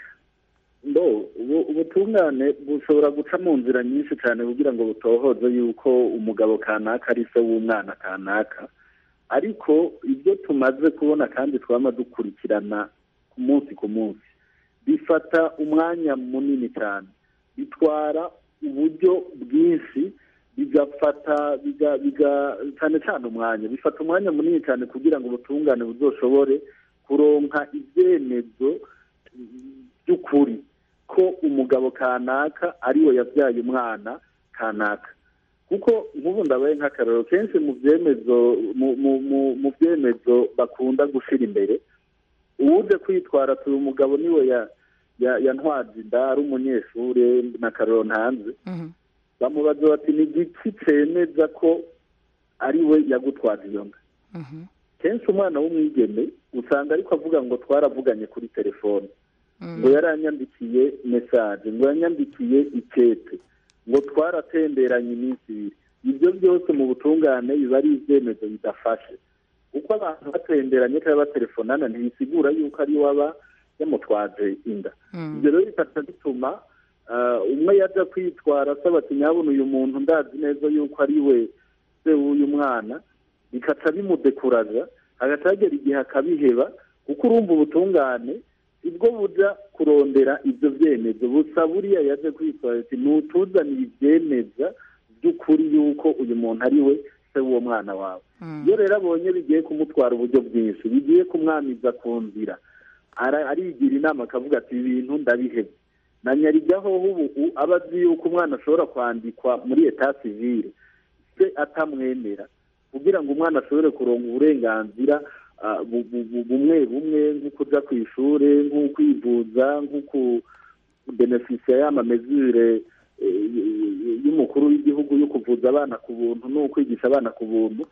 ubutungane bushobora guca mu nzira nyinshi cyane kugira ngo butohoze yuko umugabo kanaka ari se w'umwana kanaka ariko ibyo tumaze kubona kandi twaba dukurikirana ku munsi ku munsi bifata umwanya munini cyane bitwara uburyo bwinshi bigafata cyane cyane umwanya bifata umwanya munini cyane kugira ngo ubutungane buzoshobore kuronka ibyemezo by'ukuri ko umugabo kanaka ariwe yabyaye umwana kanaka kuko nk'ubu ndabaye nk'akararo kenshi mu byemezo mu byemezo bakunda gushyira imbere uwuje kwitwara turi umugabo niwe yantwaje inda ari umunyeshuri na kararo ntanze bamubaza bati ni igiki cyemeza ko ari we yagutwaje iyo nda kenshi umwana w'umwigeme usanga ariko avuga ngo twaravuganye kuri telefone ngo yaranyandikiye mesaje ngo yanyandikiye ikete ngo twaratemberanye iminsi ibiri ibyo byose mu butungane biba ari ibyemezo bidafashe uko abantu batemberanye cyangwa batelefonana ntibisigura yuko ari waba yamutwaje inda ibyo rero bikata bituma umwe yajya kwitwara asaba ati nyabona uyu muntu ndazi neza yuko ari we se w'uyu mwana bikaca bimudekuraza hagati hagera igihe akabiheba kuko urumva ubutungane ibwo buja kurondera ibyo byemezo busa buriya yaje kwitwara ati ntutuzanire ibyemeza by'ukuri yuko uyu muntu ari we se w'uwo mwana wawe iyo rero abonye bigiye kumutwara uburyo bwinshi bigiye kumwamiza ku nzira arigira inama akavuga ati ibi bintu ndabihebye na nyarigaho ubu aba azi yuko umwana ashobora kwandikwa muri eta sivire se atamwemera kugira ngo umwana ashobore kuronga uburenganzira bumwe bumwe nko kujya ku ishuri nko kwivuza nko kubenefisiya y'amamezure y'umukuru w'igihugu yo kuvuza abana ku buntu no kwigisha abana ku buntu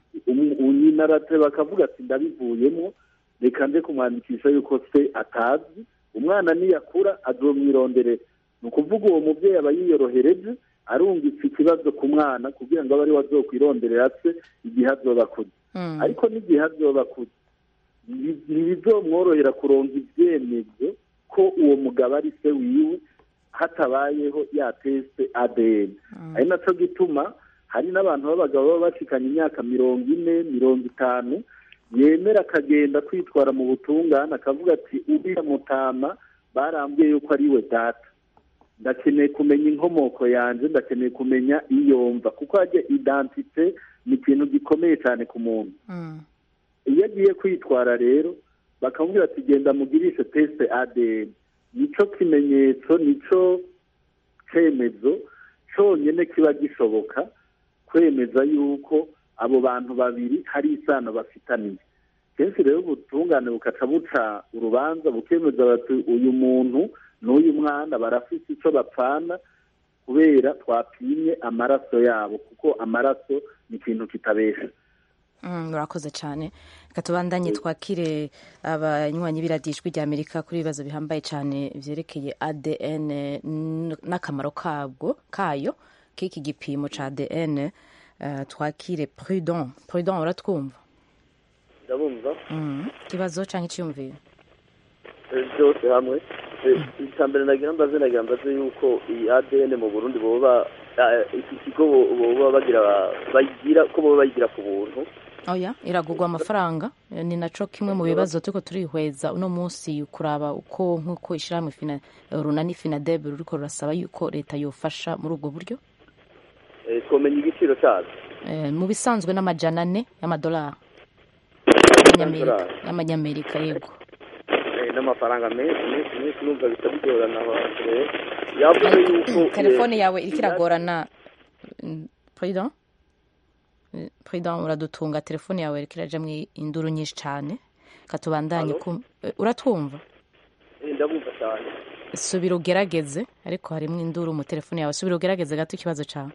nyina arate bakavuga ati ndabivuyemo reka nze kumwandikisha yuko se atazi umwana niyakura azomwirondere ni ukuvuga uwo mubyeyi aba yiyorohereje arungitse ikibazo ku mwana kugira ngo abe ariwe azokwironderera se igihe azoba akuze ariko n'igihe azoba akuze ntibizomworohera kuronga ibyemezo ko uwo mugabo ari se wiwe hatabayeho ya tesite adn ari nacyo gituma hari n'abantu b'abagabo baba bashikanye imyaka mirongo ine mirongo itanu yemera akagenda kwitwara mu butungane akavuga ati uriya mutama barambwiye yuko ari we data ndakeneye kumenya inkomoko yanjye ndakeneye kumenya iyo mva kuko hajya idantite ni ikintu gikomeye cyane ku muntu iyo agiye kwitwara rero bakamubwira ati genda mugirishe tesite adn nicyo kimenyetso nicyo cyemezo cyonyine kiba gishoboka kwemeza yuko abo bantu babiri hari isano bafitaniye kenshi rero ubutungane bukaca buca urubanza bukemeza bati uyu muntu n'uyu mwana barafite icyo bapfana kubera twapimye amaraso yabo kuko amaraso ni ikintu kitabesha murakoze cyane reka tubandanye twakire abanywanyi b'iradijwi rya amerika kuri ibibazo bihambaye cyane byerekeye adn n'akamaro kabwo kayo k'iki gipimo cya adn twakire prudent prudent uratwumva ndabumva ikibazo cyangwa icyiyumviro byose hamwe icya mbere nagira mbaze nagira mbaze yuko iyi adn mu burundi boba eh, iki kigo bo- bo- baba bagira bayigira ko baba bayigira ku buntu oya iragurwa amafaranga Eh, ni naco kimwe mu bibazo turiko turihweza uno munsi kuraba uko nk'uko ishirahamwe fina runani finadebe ruriko rurasaba yuko leta yofasha muri ubwo buryo Eh, twomenya igiciro cyazo Eh, mu bisanzwe n'amajana ane y'amadolari y'amanyamerika y'amanyamerika yego Eh, n'amafaranga menshi menshi menshi numva bisa bigorana abantu rero yavuze yuko eh, telefone yawe iriko iragorana Mm, president Eh, president uradutunga telefone yawe iriko irajamwo induru nyinshi cane katubandanye Allo? kum- eh, uratwumva eh, ndabumva cyane subira ugerageze ariko harimwo induru mu telefone yawe subira ugerageze gato ikibazo cawe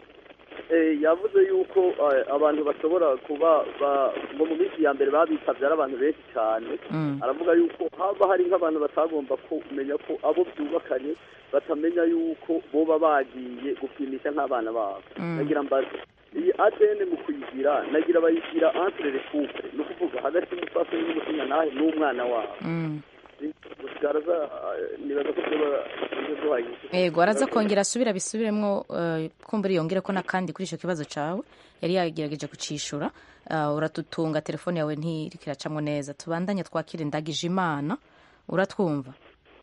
Eh, yavuze yuko eh, abantu bashobora kuba ba- ngo mu minsi ya mbere babitavye ari abantu benshi cyane Mm. aravuga yuko haba hari nk'abantu batagomba kumenya ko abo byubakanye batamenya yuko boba bagiye gupimisha nk'abana babo Mm. nagira mbaze iyi ADN mu kuyigira nagira bayigira entre les couples ni ukuvuga hagati y'umupfasoni n'umusinyanahe n'umwana wabo Mm. garaza nibaza ko tuba duhagije yego araza kongera asubira bisubiremwo eh, kumbura yongere ko n'akandi kuri ico kibazo cawe yari yagerageje kucishura Eh, uratutunga telefone yawe ntiriko iracamwo neza tubandanye twakire ndagije imana uratwumva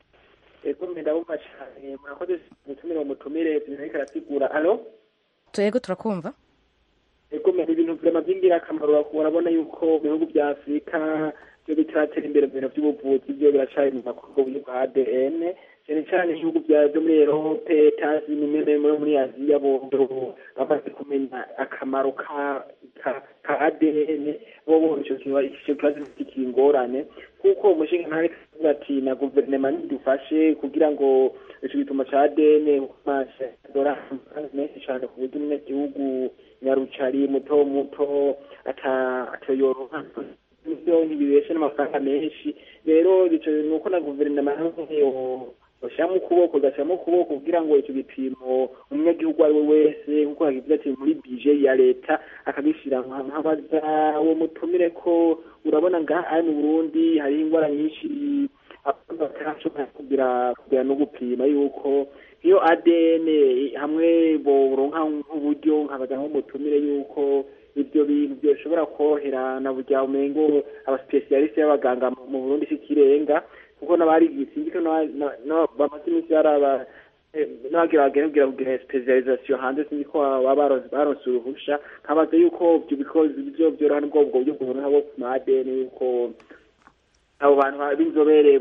ego ndabumva cyane murakoze mutumire umutumire ariko arasigura alo yego turakumva ego ni ibintu vyama vy'ingirakamaro urabona yuko mu bihugu vya afurika vyo bitaratera imbere mu bintu vy'ubuvuzi vyo biracari mu makorwa buryo bwa adn cyane cyane ibihugu vya vyo muri erope tazi nimwe muri aziya bo bamaze kumenya akamaro ka ka ka adn bo bo ico kiba ico kibazo kikiri ingorane kuko umushinga ntari kuvuga ati na guverinoma nidufashe kugira ngo ico gituma ca adn kumasha dora menshi cane ku buryo umunyagihugu nyarucari muto muto ata atoyoroha ivyo ntibibeshe n'amafaranga menshi rero ico nuko na guverinoma yo bashyiramo ukuboko gashyiramo ukuboko kugira ngo icyo gipimo umunyagihugu uwo ari we wese nk'uko yagize ati muri bije ya leta akagishyira nkabaza uwo mutumire ko urabona ngaha ari mu burundi hariho indwara nyinshi abantu batarashobora kugira kugira no gupima yuko iyo adn hamwe boronka nk'uburyo nkabaza nk'umutumire yuko ibyo bintu byoshobora korohera na burya umengo abasipesiyalisite y'abaganga mu burundi si ikirenga kuko n'abari sinzi ko bamaze iminsi baraba n'abagira bagenda kugira kugira specialisation hanze sinzi ko baba baronse uruhusha nkabaza yuko ibyo bikozi byo byoroha n'ubwo ubwo buryo bworoha bwo ku madeni yuko abo bantu b'inzobere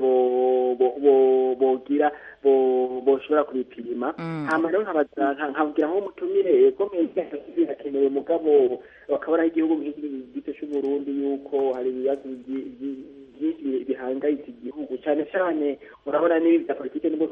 bogira boshobora kubipima hama rero nkabwira nk'umutumire komeye birakenewe mugabo bakabona igihugu nk'igito c'uburundi yuko hari ibibazo byinshi bihangayitse igihugu cyane cyane urabona n'ibi bya politike nibwo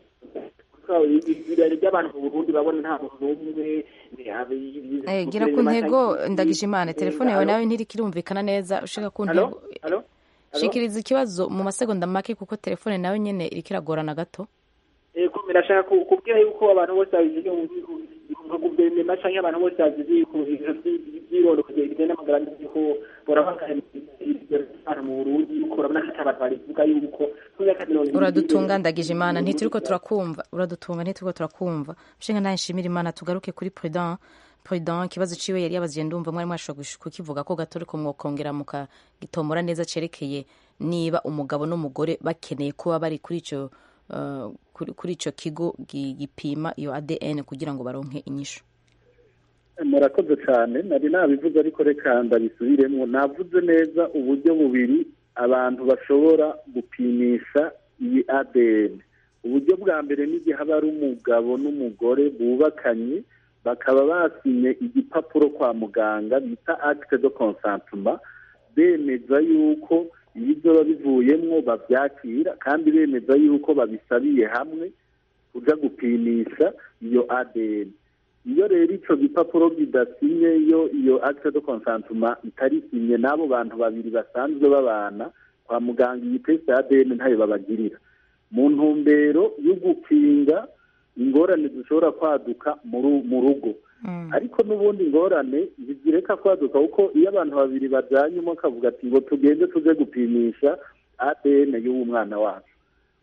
ibirari by'abantu mu burundi urabona nta muntu n'umwe gira ku ntego ndagije imana telefone yawe nawe ntiriko irumvikana neza ushaka ku ntego shikiriza ikibazo mu masegonda make kuko telefone nawe nyene iriko iragorana gato ego birashaka kubwira yuko abantu bose babizi nka guverinoma canke abantu bose babizi vyirondo kugira igende n'amagara y'uko borabangana mu burundi yuko urabona ko abantu barivuga yuko uradutunga ndagije imana ntituriko turakumva uradutunga ntituriko turakumva ushinga ntaye nshimira imana tugaruke kuri prudent prudent ikibazo ciwe yari yabaziye ndumva mwari mwashobora kukivuga ko gato ariko mwokongera mukagitombora neza cerekeye niba umugabo n'umugore bakeneye kuba bari kuri ico uh, kuri ico kigo gipima iyo ADN kugira ngo baronke inyishu murakoze cyane nari nabivuze ariko reka ndabisubiremo navuze neza uburyo bubiri abantu bashobora gupimisha iyi ADN uburyo bwa mbere n'igihe haba ari umugabo n'umugore bubakanye bakaba basinye igipapuro kwa muganga bita acte de consentement bemeza yuko ibyo bivuyemwo babyakira kandi bemeza yuko babisabiye hamwe kuja gupimisha iyo ADN iyo rero ico gipapuro kidasinye iyo iyo acte de consentement itarisinye n'abo bantu babiri basanzwe babana kwa muganga iyi test ya ADN ntayo babagirira mu ntumbero yo gukinga ingorane zishobora kwaduka mu rugo ariko n'ubundi ingorane ntizireka kwaduka kuko iyo abantu babiri bajyanye umwe akavuga ati ngo tugende tuje gupimisha ADN y'uwo mwana wacu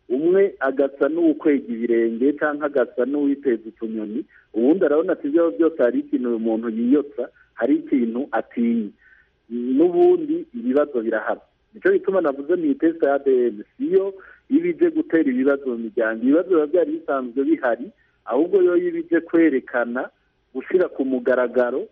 umwe agasa n'uwukwega ibirenge cyangwa agasa n'uwiteza utunyoni ubundi arabona ati ibyo byose hari ikintu uyu muntu yiyotsa hari ikintu atinya n'ubundi ibibazo birahaba nicyo bituma navuze mu itesita ya adn siyo iba ije gutera ibibazo mu miryango ibibazo biba byari bisanzwe bihari ahubwo yo iba ije kwerekana gushyira ku mugaragaro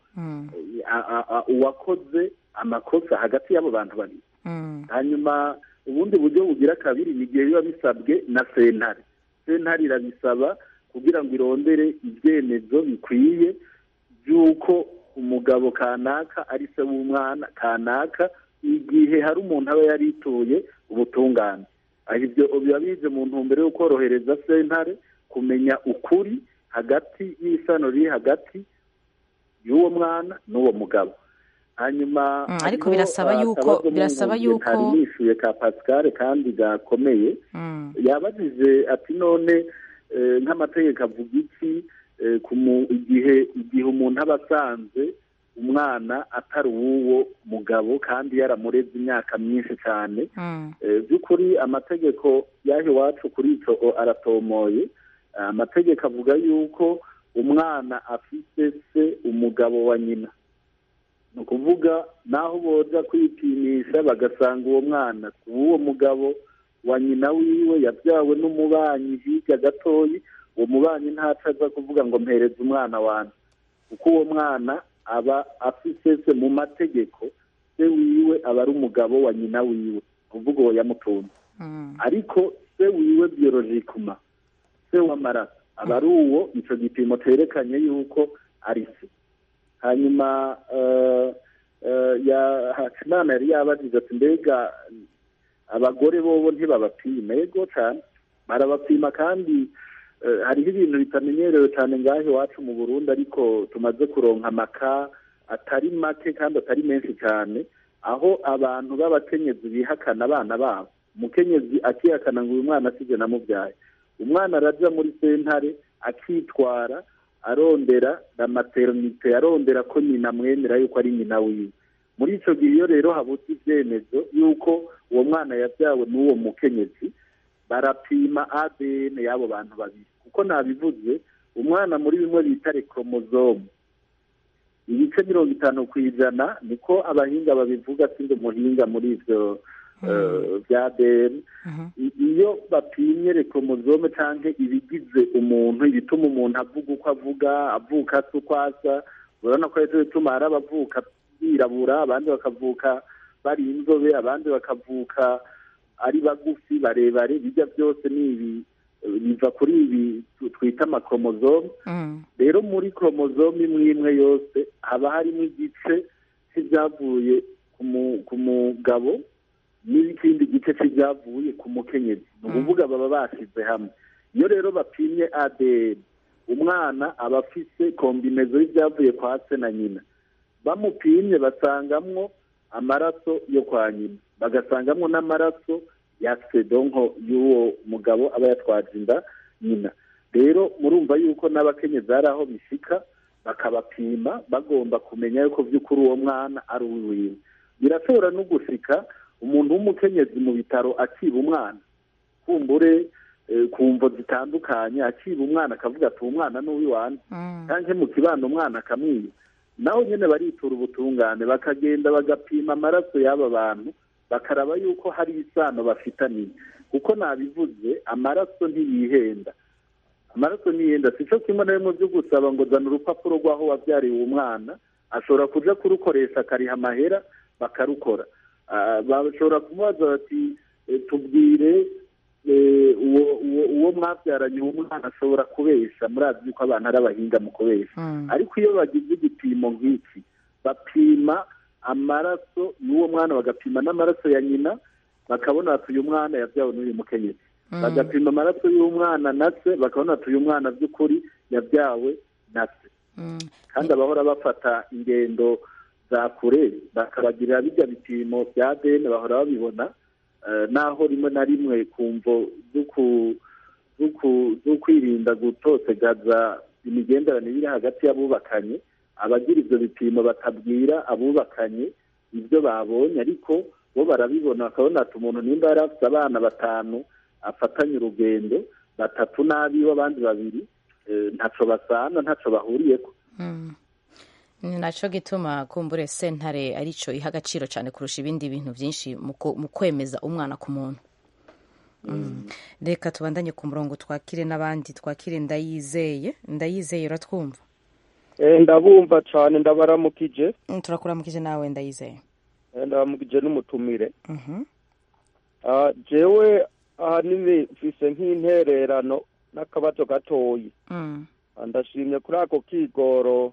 uwakoze amakosa hagati y'abo bantu babiri hanyuma ubundi buryo bugira kabiri ni igihe biba bisabwe na sentare sentare irabisaba kugira ngo irondere ibyemezo bikwiye by'uko umugabo kanaka ari se w'umwana kanaka igihe hari umuntu aba yarituye ubutungane ibyo biba bize mu ntumbero yo korohereza sentare kumenya ukuri hagati y'isano riri hagati y'uwo mwana n'uwo mugabo hanyuma ariko birasaba yuko birasaba yuko nishyuye ka pascal kandi gakomeye yabajije ati none nk'amategeko avuga iki igihe igihe umuntu aba asanze umwana atari uw'uwo mugabo kandi yaramureze imyaka myinshi cyane by'ukuri amategeko y'aho iwacu kuri icyo aratomoye amategeko avuga yuko umwana afite se umugabo wa nyina ni ukuvuga naho boza kwipimisha bagasanga uwo mwana uw'uwo mugabo wa nyina wiwe yabyawe n'umubanyi hirya gatoyi uwo mubanyi ntacu aza kuvuga ngo mpereze umwana wanjye kuko uwo mwana aba afite se mu mategeko se wiwe aba ari umugabo wa nyina wiwe kuvuga uwo yamutunze ariko se wiwe biyorojikuma se w'amaraso aba ari uwo icyo gipimo cyerekanye yuko ari se hanyuma hakimana yari yabajije ati mbega abagore bobo ntibabapima yego cyane barabapima kandi hariho ibintu bitamenyerewe cyane ngaho iwacu mu burundi ariko tumaze kuronka amaka atari make kandi atari menshi cyane aho abantu b'abakenyezi bihakana abana babo umukenyezi akihakana ngo uyu mwana asibye namubyaye umwana arajya muri sentare akitwara arondera na materinite arondera ko nyina amwemera yuko ari nyina wiwe muri icyo gihe iyo rero habutse ibyemezo y'uko uwo mwana yabyawe n'uwo mukenyezi barapima adn y'abo bantu babiri kuko nabivuze umwana muri bimwe bita rekoromozome ibice mirongo itanu ku ijana niko abahinga babivuga sindi umuhinga muri ibyo bya adn iyo bapimye rekoromozome cyangwa ibigize umuntu ibituma umuntu avuga uko avuga avuka asa uko asa urabona ko ari bituma hari abavuka birabura abandi bakavuka bari inzobe abandi bakavuka ari bagufi barebare bijya byose ni ibi biva kuri ibi twita amakoromozome rero muri koromozome imwe imwe yose haba harimo igice cy'ibyavuye ku mugabo n'ikindi gice cy'ibyavuye ku mukenyezi ni ukuvuga baba bashyize hamwe iyo rero bapimye adn umwana aba afite kombinezo y'ibyavuye kwa se na nyina bamupimye basangamwo amaraso yo kwa nyina bagasangamo n'amaraso ya sedonko y'uwo mugabo aba yatwaje inda nyina rero murumva yuko n'abakenyezi hari aho bishyika bakabapima bagomba kumenya yuko by'ukuri uwo mwana ari uwiwe birashobora no gushika umuntu w'umukenyezi mu bitaro akiba umwana kumbure ku mvo zitandukanye akiba umwana akavuga ati uwo mwana ni uw'iwanjye cyangwa mu kibano umwana akamwiba naho nyine baritura ubutungane bakagenda bagapima amaraso y'aba bantu bakaraba yuko hari isano bafitaniye kuko nabivuze amaraso ntiyihenda amaraso ntiyihenda si cyo kimwe na bimwe byo gusaba ngo zana urupapuro rw'aho wabyariye uwo mwana ashobora kuja kurukoresha akariha amahera bakarukora bashobora kumubaza bati tubwire uwo mwabyaranye uwo mwana ashobora kubesha murazi yuko abantu ari abahinga mu kubesha ariko iyo bagize igipimo nk'iki bapima amaraso y'uwo mwana bagapima n'amaraso ya nyina bakabona bati uyu mwana yabyawe n'uyu mukenyezi bagapima amaraso y'umwana na se bakabona bati uyu mwana by'ukuri yabyawe na se kandi abahora bafata ingendo za kure bakabagirira bijya bipimo bya deni bahora babibona naho rimwe na rimwe ku mvo zo kwirinda gutotegaza imigenderanire iri hagati y'abubakanye abagira ibyo bipimo batabwira abubakanye ibyo babonye ariko bo barabibona bakabona ati umuntu nimba yari afite abana batanu afatanye urugendo batatu n'abiwe abandi babiri ntaco basana ntaco bahuriyeko ni nacyo gituma kumbure sentare aricyo iha agaciro cyane kurusha ibindi bintu byinshi mu kwemeza umwana ku muntu reka tubandanye ku murongo twakire n'abandi twakire ndayizeye ndayizeye uratwumva ndabumva cyane ndabaramukije turakuramukije nawe ndayizeye ndabaramukije n'umutumire jewe ahanini mfise nk'intererano n'akabazo gatoyi ndashimye kuri ako kigoro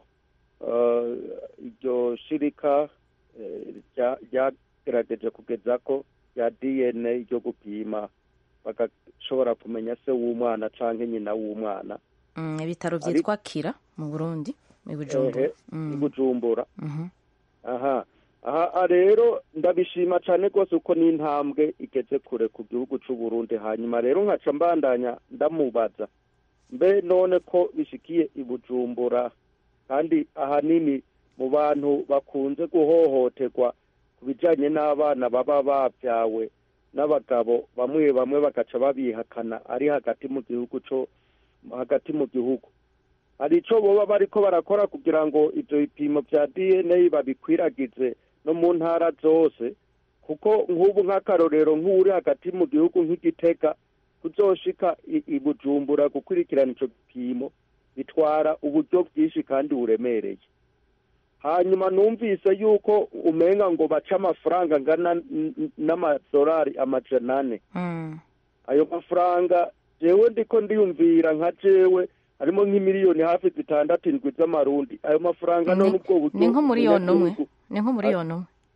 iryo shirika ryagerageje kugeza ko rya dna ryo gupima bagashobora kumenya se w'umwana cyangwa nyina w'umwana ibitaro byitwa kira mu burundi i bujumbura aha aha rero ndabishima cyane rwose uko n'intambwe igeze kure ku gihugu cy'u Burundi hanyuma rero nkaca mbandanya ndamubaza mbe none ko bishikiye i bujumbura kandi ahanini mu bantu bakunze guhohoterwa ku bijyanye n'abana baba babyawe n'abagabo bamwe bamwe bagaca babihakana ari hagati mu gihugu cyo hagati mu gihugu hari icyo baba bariko barakora kugira ngo ibyo bipimo bya dna babikwiragize no mu ntara zose kuko nk'ubu nk'akarorero nk'uri hagati mu gihugu nk'igitega kuzoshika i bujumbura gukurikirana icyo gipimo bitwara uburyo bwinshi kandi buremereye hanyuma numvise yuko umenga ngo bace amafaranga angana n'amadolari amajana ane ayo mafaranga jewe ndiko ndiyumvira nka jewe harimo nk'imiliyoni hafi zitandatu indwi z'amarundi ayo mafaranga none ubwo buryo ni nko miliyoni umwe ni nko miliyoni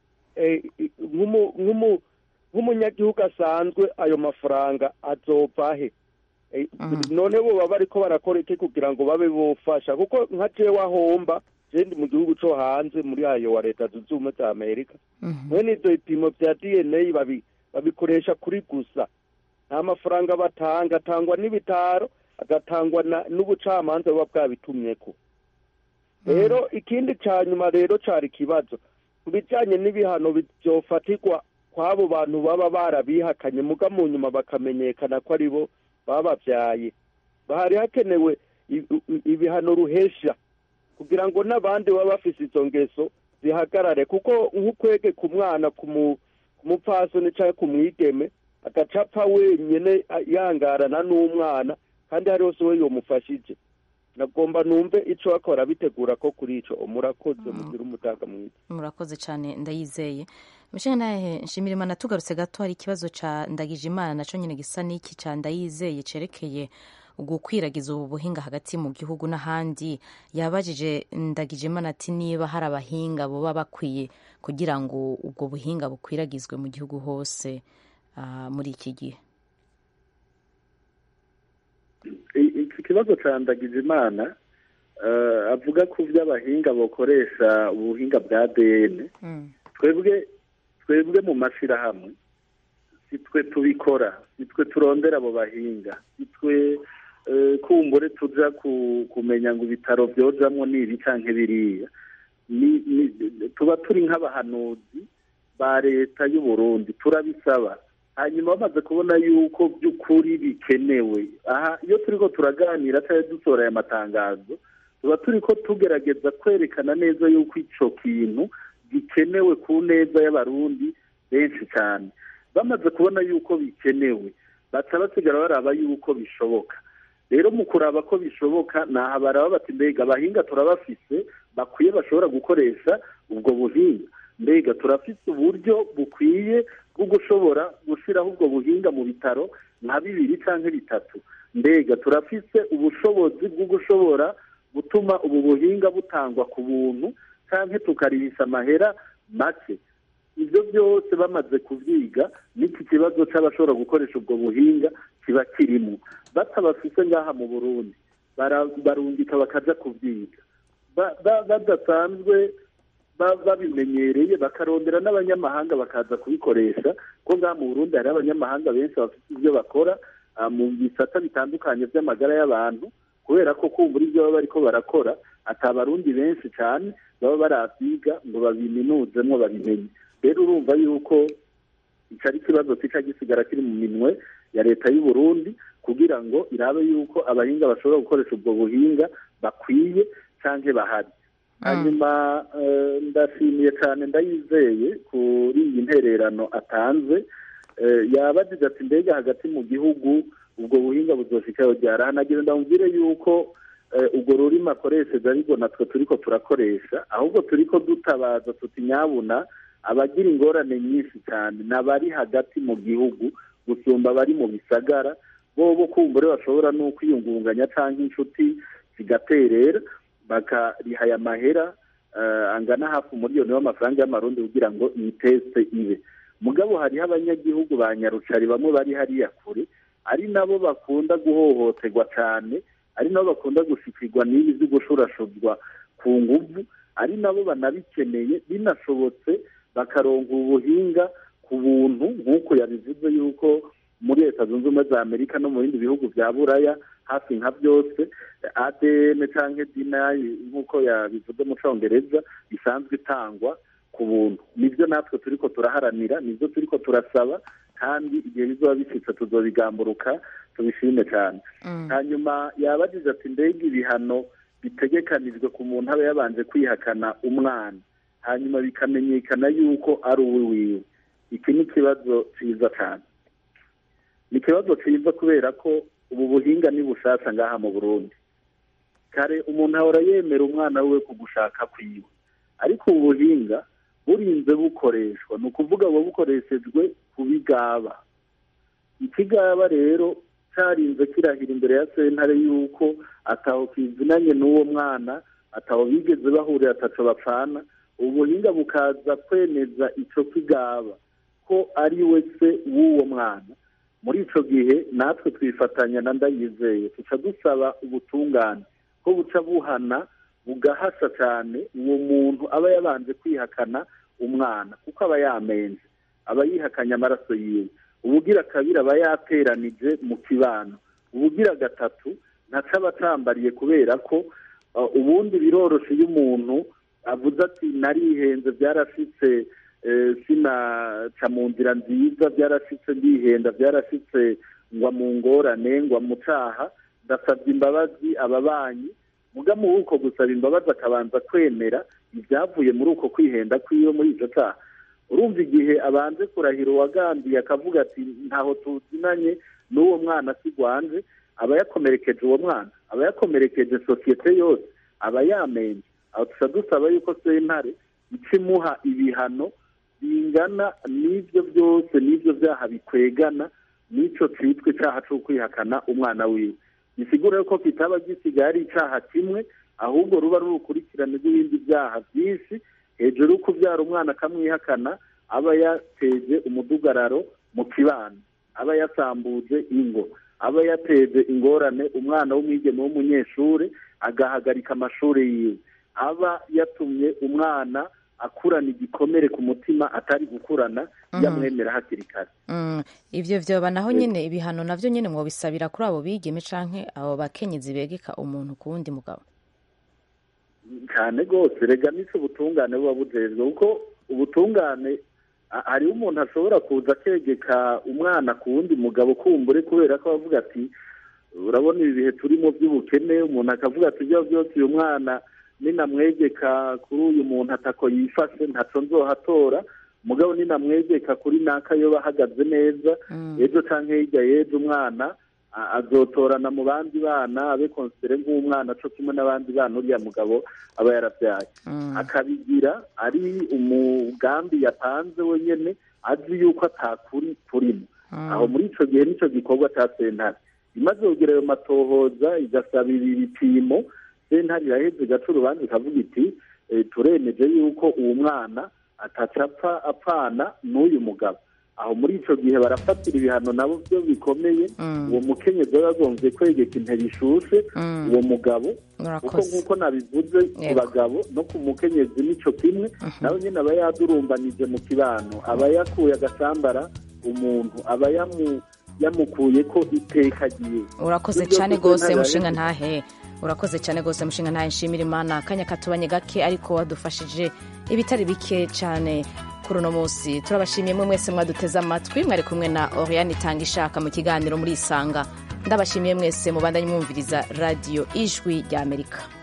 umwe nk'umunyagihugu asanzwe ayo mafaranga azova he none bo baba bariko barakora iki kugira ngo babe bofasha kuko nka jewe ahomba jendi mu gihugu co hanze muri ayo wa leta zunze ubumwe za amerika mwene ivyo bipimo vya dna babikoresha kuri gusa nta mafaranga batanga atangwa n'ibitaro agatangwa n'ubucamanza buba bwabitumyeko rero ikindi ca nyuma rero cari ikibazo ku bijanye n'ibihano vyofatirwa kw'abo bantu baba barabihakanye muga mu nyuma bakamenyekana ko ari bo babavyaye hari hakenewe ibihano ruhesha kugira ngo n'abandi baba bafise izo ngeso zihagarare kuko nk'ukwege ku mwana ku mupfasoni canke ku mwigeme agacapfa wenyene yangarana n'umwana kandi hari hose we yomufashije nagomba numve ico bakora bitegura ko kuri ico murakoze mugira umutaga mwiza murakoze cyane ndayizeye mushinga nahe nshimira imana tugarutse gato hari ikibazo ca ndagije imana naco nyine gisa n'iki ca ndayizeye cerekeye gukwiragiza ubu buhinga hagati mu gihugu n'ahandi yabajije ndagije imana ati niba hari abahinga boba bakwiye kugira ngo ubwo buhinga bukwiragizwe mu gihugu hose muri iki gihe iki kibazo cya ndagijimana avuga ku by'abahinga bakoresha ubuhinga bwa dn twebwe twebwe mu mashyirahamwe si twe tubikora si twe turondera abo bahinga si twe kumbure tujya kumenya ngo ibitaro byojamo ni ibi cyangwa biriya tuba turi nk'abahanuzi ba leta y'u Burundi turabisaba hanyuma bamaze kubona yuko by'ukuri bikenewe aha iyo turi ko turaganira cyangwa dusohora aya matangazo tuba turi ko tugerageza kwerekana neza yuko icyo kintu gikenewe ku neza y'abarundi benshi cyane bamaze kubona yuko bikenewe baca basigara baraba yuko bishoboka rero mu kuraba ko bishoboka ntaha baraba bati mbega abahinga turabafise bakwiye bashobora gukoresha ubwo buhinga mbega turafite uburyo bukwiye bwo gushobora gushyiraho ubwo buhinga mu bitaro nka bibiri cyangwa bitatu mbega turafite ubushobozi bwo gushobora gutuma ubu buhinga butangwa ku buntu cyangwa tukarihisha amahera make ibyo byose bamaze kubyiga n'iki kibazo cy'abashobora gukoresha ubwo buhinga kiba kirimo batabafite ngaha mu burundi barungika bakajya kubyiga badasanzwe babimenyereye bakarondera n'abanyamahanga bakaza kubikoresha ko ngaha mu burundi hari abanyamahanga benshi bafite ibyo bakora mu bisata bitandukanye by'amagara y'abantu kubera ko kumbura ibyo baba bariko barakora atabarundi benshi cyane baba barabyiga ngo babiminuzemo babimenye rero urumva yuko icyo ari ikibazo kica gisigara kiri mu minwe ya leta y'u Burundi kugira ngo irabe yuko abahinga bashobora gukoresha ubwo buhinga bakwiye cyangwa bahari hanyuma ndashimiye cyane ndayizeye kuri iyi ntererano atanze yabagize ati mbega hagati mu gihugu ubwo buhinga buzoshikaho ryarahanagira ndamubwire yuko ubwo rurimi akoresheje ariko natwe turiko turakoresha ahubwo turiko dutabaza tuti nyabuna abagira ingorane nyinshi cyane ni abari hagati mu gihugu gusumba abari mu bisagara bo bo kumbure bashobora no kwiyungunganya cyangwa inshuti zigaterera bakariha aya mahera angana hafi umuriyoni w'amafaranga y'amarundi kugira ngo iyi teste ibe mugabo hariho abanyagihugu ba nyarucari bamwe bari hariya kure ari nabo bakunda guhohoterwa cyane ari nabo bakunda gushikirwa n'ibi byo gushurashuzwa ku nguvu ari nabo banabikeneye binashobotse bakaronka ubuhinga ku buntu nk'uko yabivuze yuko muri leta zunze ubumwe za amerika no mu bindi bihugu bya buraya hafi nka byose adn cyangwa dinayi nk'uko yabivuze mu cyongereza isanzwe itangwa ku buntu nibyo natwe turiko turaharanira nibyo turiko turasaba kandi igihe bizoba bishitse tuzobigamburuka tubishime cyane hanyuma yabagize ati mbega ibihano bitegekanijwe ku muntu aba yabanje kwihakana umwana hanyuma bikamenyekana yuko ari uwe wiwe iki ni ikibazo cyiza cyane ni ikibazo cyiza kubera ko ubu buhinga ni bushasha ngaha mu burundi kare umuntu ahora yemera umwana we ku gushaka kwiwe ariko ubu buhinga burinze bukoreshwa ni ukuvuga buba bukoreshejwe ku bigaba ikigaba rero cyarinze kirahira imbere ya sentare yuko ataho kizinanye n'uwo mwana ataho bigeze bahurira ataco bapfana ubuhinga bukaza kwemeza ico kigaba ko ari we se w'uwo mwana muri ico gihe natwe twifatanya na ndayizeye tuca dusaba ubutungane ko buca buhana bugahasha cyane uwo muntu aba yabanje kwihakana umwana kuko aba yamenze aba yihakanye amaraso yiwe ubugira kabiri aba yateranije mu kibano ubugira gatatu ntaca aba atambariye kubera ko ubundi biroroshe iyo umuntu avuze ati narihenze byarashitse sinaca mu nzira nziza byarashitse ndihenda byarashitse ngwa mu ngorane ngwa mu caha ndasabye imbabazi ababanyi muga muri uko gusaba imbabazi akabanza kwemera ibyavuye muri uko kwihenda kwiwe muri icyo cyaha urumva igihe abanze kurahira uwagandiye akavuga ati ntaho tuzinanye n'uwo mwana sigwanje aba yakomerekeje uwo mwana aba yakomerekeje sosiyete yose aba yamenye aho tuca dusaba yuko sentare ica imuha ibihano bingana n'ibyo byose n'ibyo byaha bikwegana n'icyo cyitwa icyaha cyo kwihakana umwana wiwe bisigura yuko kitaba gisigaye ari icyaha kimwe ahubwo ruba ari urukurikirane rw'ibindi byaha byinshi hejuru yo kubyara umwana akamwihakana aba yateje umudugararo mu kibano aba yasambuje ingo aba yateje ingorane umwana w'umwigeme w'umunyeshuri agahagarika amashuri yiwe aba yatumye umwana akurana igikomere ku mutima atari gukurana yamwemera hakiri kare ibyo byoba naho nyine ibihano nabyo nyine mwabisabira kuri abo bigeme canke abo bakenyezi begeka umuntu ku wundi mugabo cyane rwose rega n'icyo ubutungane buba bujejwe kuko ubutungane hariho umuntu ashobora kuza akegeka umwana ku wundi mugabo kumbure kubera ko avuga ati urabona ibi bihe turimo by'ubukene umuntu akavuga ati ibyo byose uyu mwana ninamwegeka kuri uyu muntu atako yifashe ntaco nzohatora mugabo ninamwegeka kuri naka yoba ahagaze neza ejo canke hirya y'ejo umwana azotorana mu bandi bana abe konsere nk'umwana co kimwe n'abandi bana uriya mugabo aba yarabyaye akabigira ari umugambi yapanze wenyene azi yuko atakuri turimo aho muri ico gihe nico gikorwa ca sentare imaze kugira ayo matohoza igasaba ibi bipimo sentare iraheze igaca urubanza ikavuga iti turemeje yuko uwo mwana atacapfa apfana n'uyu mugabo aho muri ico gihe barafatira ibihano nabo byo bikomeye uwo mukenyezi aba yagombye kwegeka intebe ishushe uwo mugabo kuko nk'uko nabivuze ku bagabo no ku mukenyezi nico kimwe nawe nyine aba yadurumbanije mu kibano aba yakuye agasambara umuntu aba yamukuye ko iteka agiye urakoze cyane rwose mushinga ntahe urakoze cyane rwose mushinga ntahe nshimira imana akanya katubanye gake ariko wadufashije ibitari bike cyane kuri uno munsi turabashimiye mwe mwese mwaduteze amatwi mwari kumwe na oriane itanga ishaka mu kiganiro muri isanga ndabashimiye mwese mubandanye mwumviriza radiyo ijwi ry'amerika